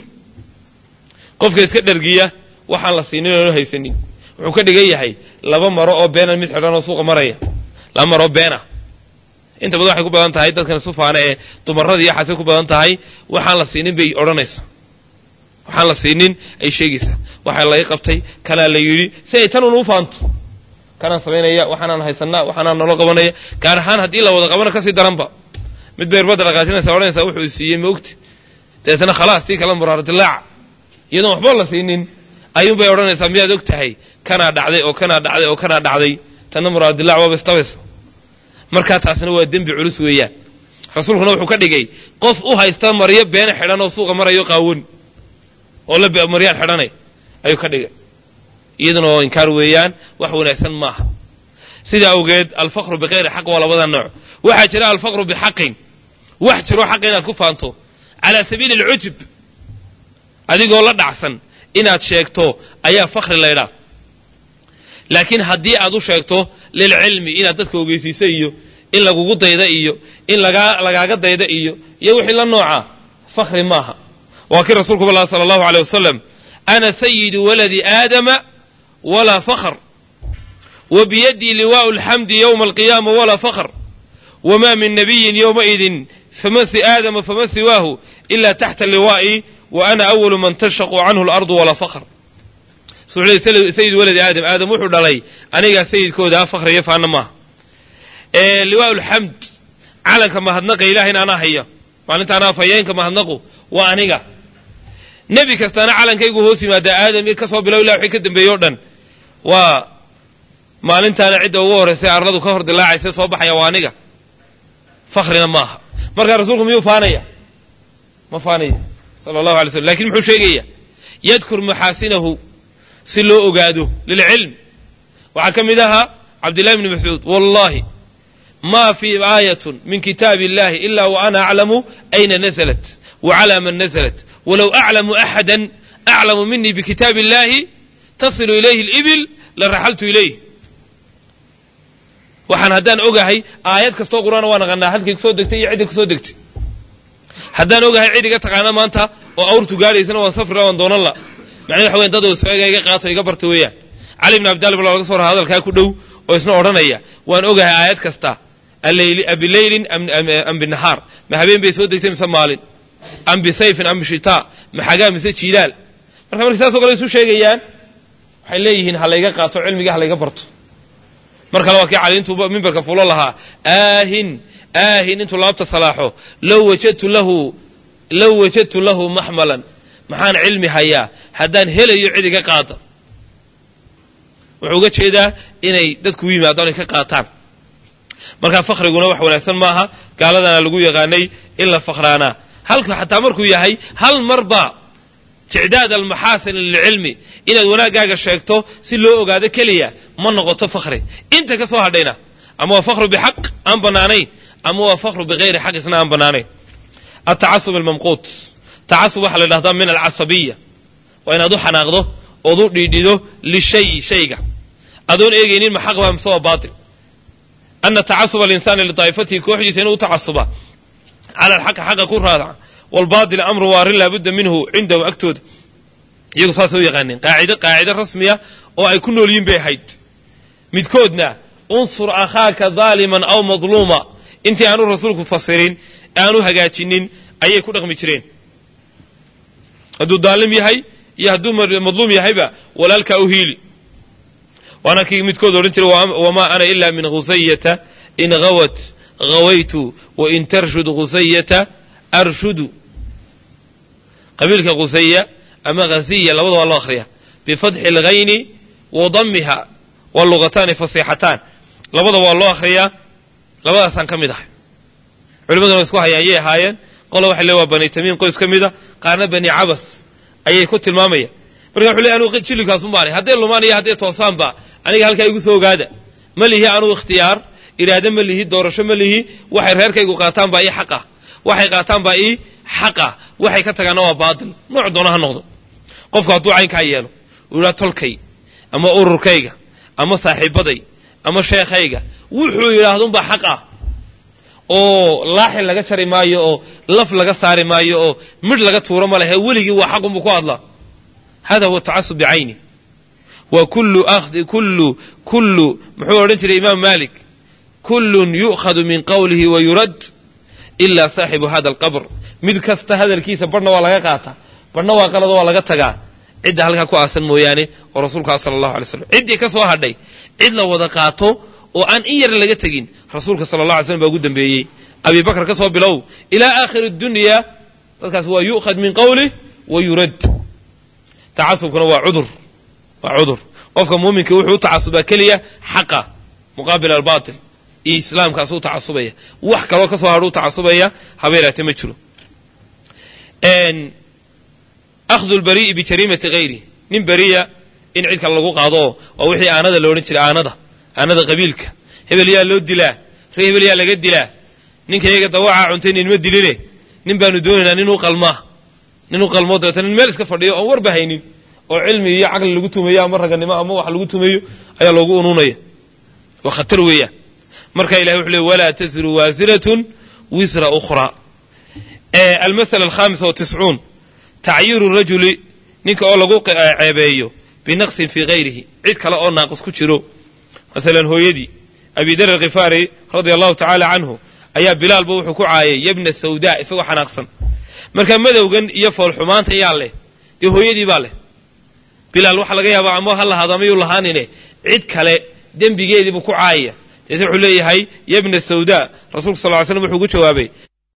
qofka iska dhergiya waxaan la siinin oonu haysanin wuxuu ka dhigan yahay laba maro oo beena mid xidhan oo suuqa maraya laba maroo beena inta badan waxay ku badan tahay dadkan sufaana ee dumarada iyo xaasay ku badan tahay waxaan la siinin bay odhanaysaa waxaan la siinin ay sheegaysaa waxaa laga qabtay kanaa la yidhi si ay tan un u faanto kanaan samaynaya waxaanaan haysanaa waxaanaan nolo qabanaya gaar ahaan haddii la wada qabana kasii daranba mid bay irbadda dhaqaajinaysa odhanaysaa wuxuu siiyey ma ogti dabeetana khalaas tii kala muraaro dilaaca iyadoon waxba la siinin ayuunbay odhanaysaa miyaad og tahay kanaa dhacday oo kanaa dhacday oo kanaa dhacday tanna muraaro dilaac waaba istabaysa markaa taasna waa dembi culus weeyaan rasuulkuna wuxuu ka dhigay qof u haysta maryo beena xidhan oo suuqa marayo qaawan oo la maryaan xidhanay ayuu ka dhigay iyaduna oo inkaar weeyaan wax wanaagsan maaha sidaa awgeed alfaqru bikayri xaq waa labada nooc waxaa jira alfaqru bixaqin wax jiro xaqa inaad ku faanto calaa sabiili alcujub adigoo la dhacsan inaad sheegto ayaa fakri laydhaa laakiin haddii aad u sheegto lilcilmi inaad dadka ogeysiisa iyo in lagugu dayda iyo in lagaa lagaaga dayda iyo iyo wixii la nooca fakri maaha waa kii rasuulku bal sala allahu aleyh wasalam ana sayidu waladi aadama walaa fakhr wa biyadii liwaau alxamdi yowma alqiyaama walaa fakhr wma min nabiyin yowmaidin fama si aadama fama siwaahu ila taxta liwaa'i wa ana awalu man tashaqu canhu alardu walaa fakhr sayid waladi aadam aadam wuxuu dhalay anigaa sayidkooda fakri iyo faana maaha liwaa lxamd calanka mahadnaqa ilahayna anaa haya maalinta anaa fayeenka mahadnaqu waa aniga nebi kastaana calankaygu hoos yimaadaa aadam ka soo bilow ilah wixii ka dambeeyey o dhan waa maalintaana cidda ugu horraysay arladu ka hor dilaacaysa soo baxaya waa aniga fakrina maaha markaa rasuulku miyuu faanaya ma faanaya sala allahu alay slm lakin muxuu sheegaya yadkur maxaasinahu si loo ogaado lilcilm waxaa ka mid ahaa cabdillahi bni mascuud wallahi ma fii aayatun min kitaabi illahi ila wa ana aclamu ayna naزlat wa cala man naزlat walow aclamu axada aclamu minii bikitaabi illahi tasilu ilayhi اlibil la raxaltu ilayh waxaan haddaan ogahay aayad kastoo qur'aana waa naqanaa halkay kusoo degtay iyo cidda kusoo degtay haddaan ogahay cid iga taqaana maanta oo awrtu gaadhaysana waan safrila waan doonan la macnaa waxa weyan dad isga iga qaato iga barta weeyaan cali bn abdalib baa laga soo raa hadalkaa ku dhow oo isna odhanaya waan ogahay aayad kasta abilaylin am binahaar ma habeen bay soo degtay mise maalin am bisayfin am bishitaa ma xagaa mise jiilaal marka markay saasoo kale isu sheegayaan waxay leeyihiin ha layga qaato cilmiga ha layga barto mar kale waa kii cali intuu mimbarka fulo lahaa aahin aahin intuu laabta salaaxo low wajadtu lahu low wajadtu lahu maxmalan maxaan cilmi hayaa haddaan helayo cid iga qaada wuxuu uga jeedaa inay dadku u yimaadaan ay ka qaataan markaa fakriguna wax wanaagsan maaha gaaladana lagu yaqaanay in la fakraanaa halka xataa markuu yahay hal marba ticdaad almaxaasin lilcilmi inaad wanaaggaaga sheegto si loo ogaado keliya ma noqoto fakri inta ka soo hadhayna ama waa fakru bixaq aan bannaanayn ama waa fakru bikayri xaq isna aan bannaanayn altacasub almamquut tacasub waxaa la dhahdaa min alcasabiya waa inaad u xanaaqdo ood u dhiidhido lishayi shayga adoon eegaynin ma xaq baa mise waa baatil ana tacasuba alinsaani lidaa'ifatihi kooxdiisa inuu u tacasuba cala alxaqi xaqa ku raadaca waalbaadil amru waa arrin laabudda minhu cindahum agtooda iyagu saasay u yaqaaneen qaacido qaacido rasmiya oo ay ku nool yihin bay ahayd midkoodna unsur akhaaka daaliman aw madluuma intii aanu rasuulku fasirin aanu hagaajinin ayay ku dhaqmi jireen hadduu daalim yahay iyo hadduu madluum yahayba walaalkaa u hiili waana kii midkood odhan jiray wamaa ana ila min khusayata in hawat hawaytu wain tarshud khusayata arshudu qabiilka khusaya ama khasiya labada waa loo akhriya bifatxi alghayni wa damiha waa lugataani fasiixataan labada waa loo akhriyaa labadaasaan ka mid ahay culimaduna wa isku hayaan yay ahaayeen qola waxay le waa bani tamiim qoys ka mida qaarna bani cabas ayay ku tilmaamayaan marka wuxu le anugu jilligkaasun baanay hadday lumaan iyo hadday toosaanba aniga halkaa igu soo ogaada ma lihi anugu ikhtiyaar iraado ma lihi doorasho ma lihi waxay reerkaygu qaataan baa ii xaq ah waxay qaataan baa ii xaq ah waxay ka tagaanna waa baatil nooc doona ha noqdo qofku hadduu caynkaa yeelo uu yidhaha tolkay ama ururkayga ama saaxiibaday ama sheekhayga wuxuu yidhaahdunbaa xaq ah oo laaxin laga jari maayo oo laf laga saari maayo oo midh laga tuuro ma lehe weligii waa xaqunbuu ku hadlaa hada huwa tacasub bicayni wa kullu akhdi kullu kullu muxuu odhan jiray imaam malik kullun yu'khadu min qawlihi wa yurad ilaa saaxibu hada alqabr mid kasta hadalkiisa barhna waa laga qaataa barhna waa qalado waa laga tagaa cidda halkaa ku aasan mooyaane oo rasuulkaa sala allahu alay slam ciddii ka soo hadhay cid la wada qaato oo aan in yar laga tegin rasuulka sala allah alay slam baa ugu dambeeyey abi bakr ka soo bilow ilaa aakhiri dunya dadkaas waa yu'khad min qawlih wa yurad tacasubkuna waa cudur waa cudur qofka muuminka wuxuu u tacasubaa keliya xaqa muqaabil albaatil iyo islaamkaas u tacasubaya wax kaloo ka soo hadho u tacasubaya habeeraate ma jiro akhdu lbarii'i bijariimati hayri nin beriya in cid kale lagu qaado waa wixii aanada la odhan jiray aanada aanada qabiilka hebel yaa loo dilaa ree hebel yaa laga dilaa ninka iyaga dawacaa cuntay ninma diline nin baanu doonaynaa nin u qalmaa nin u qalmoo dabeetana nin meel iska fadhiyo oon warba haynin oo cilmi iyo caqli lagu tumeeyo ama raganimo ama wax lagu tumeeyo ayaa loogu unuunaya waa khatar weeyaan marka ilahay wuxuu leey walaa tasiru waasiratun wisra ukhraa almasala alkhamisa watiscuun tacyiiru rajuli ninka oo lagu ceebeeyo binaqsin fii hayrihi cid kale oo naaqis ku jiro masalan hooyadii abi dar alkhifaari radia allahu tacaala canhu ayaa bilaalba wuxuu ku caayay yabna sawdaa isagoo xanaaqsan marka madowgan iyo foolxumaanta yaa leh dee hooyadii baa leh bilaal waxaa laga yaabaa ama ha lahaado amayuu lahaanine cid kale dembigeediibuu ku caayaya deete wuxuu leeyahay yabna sawdaa rasulka sal ly slam wuxuu ugu jawaabay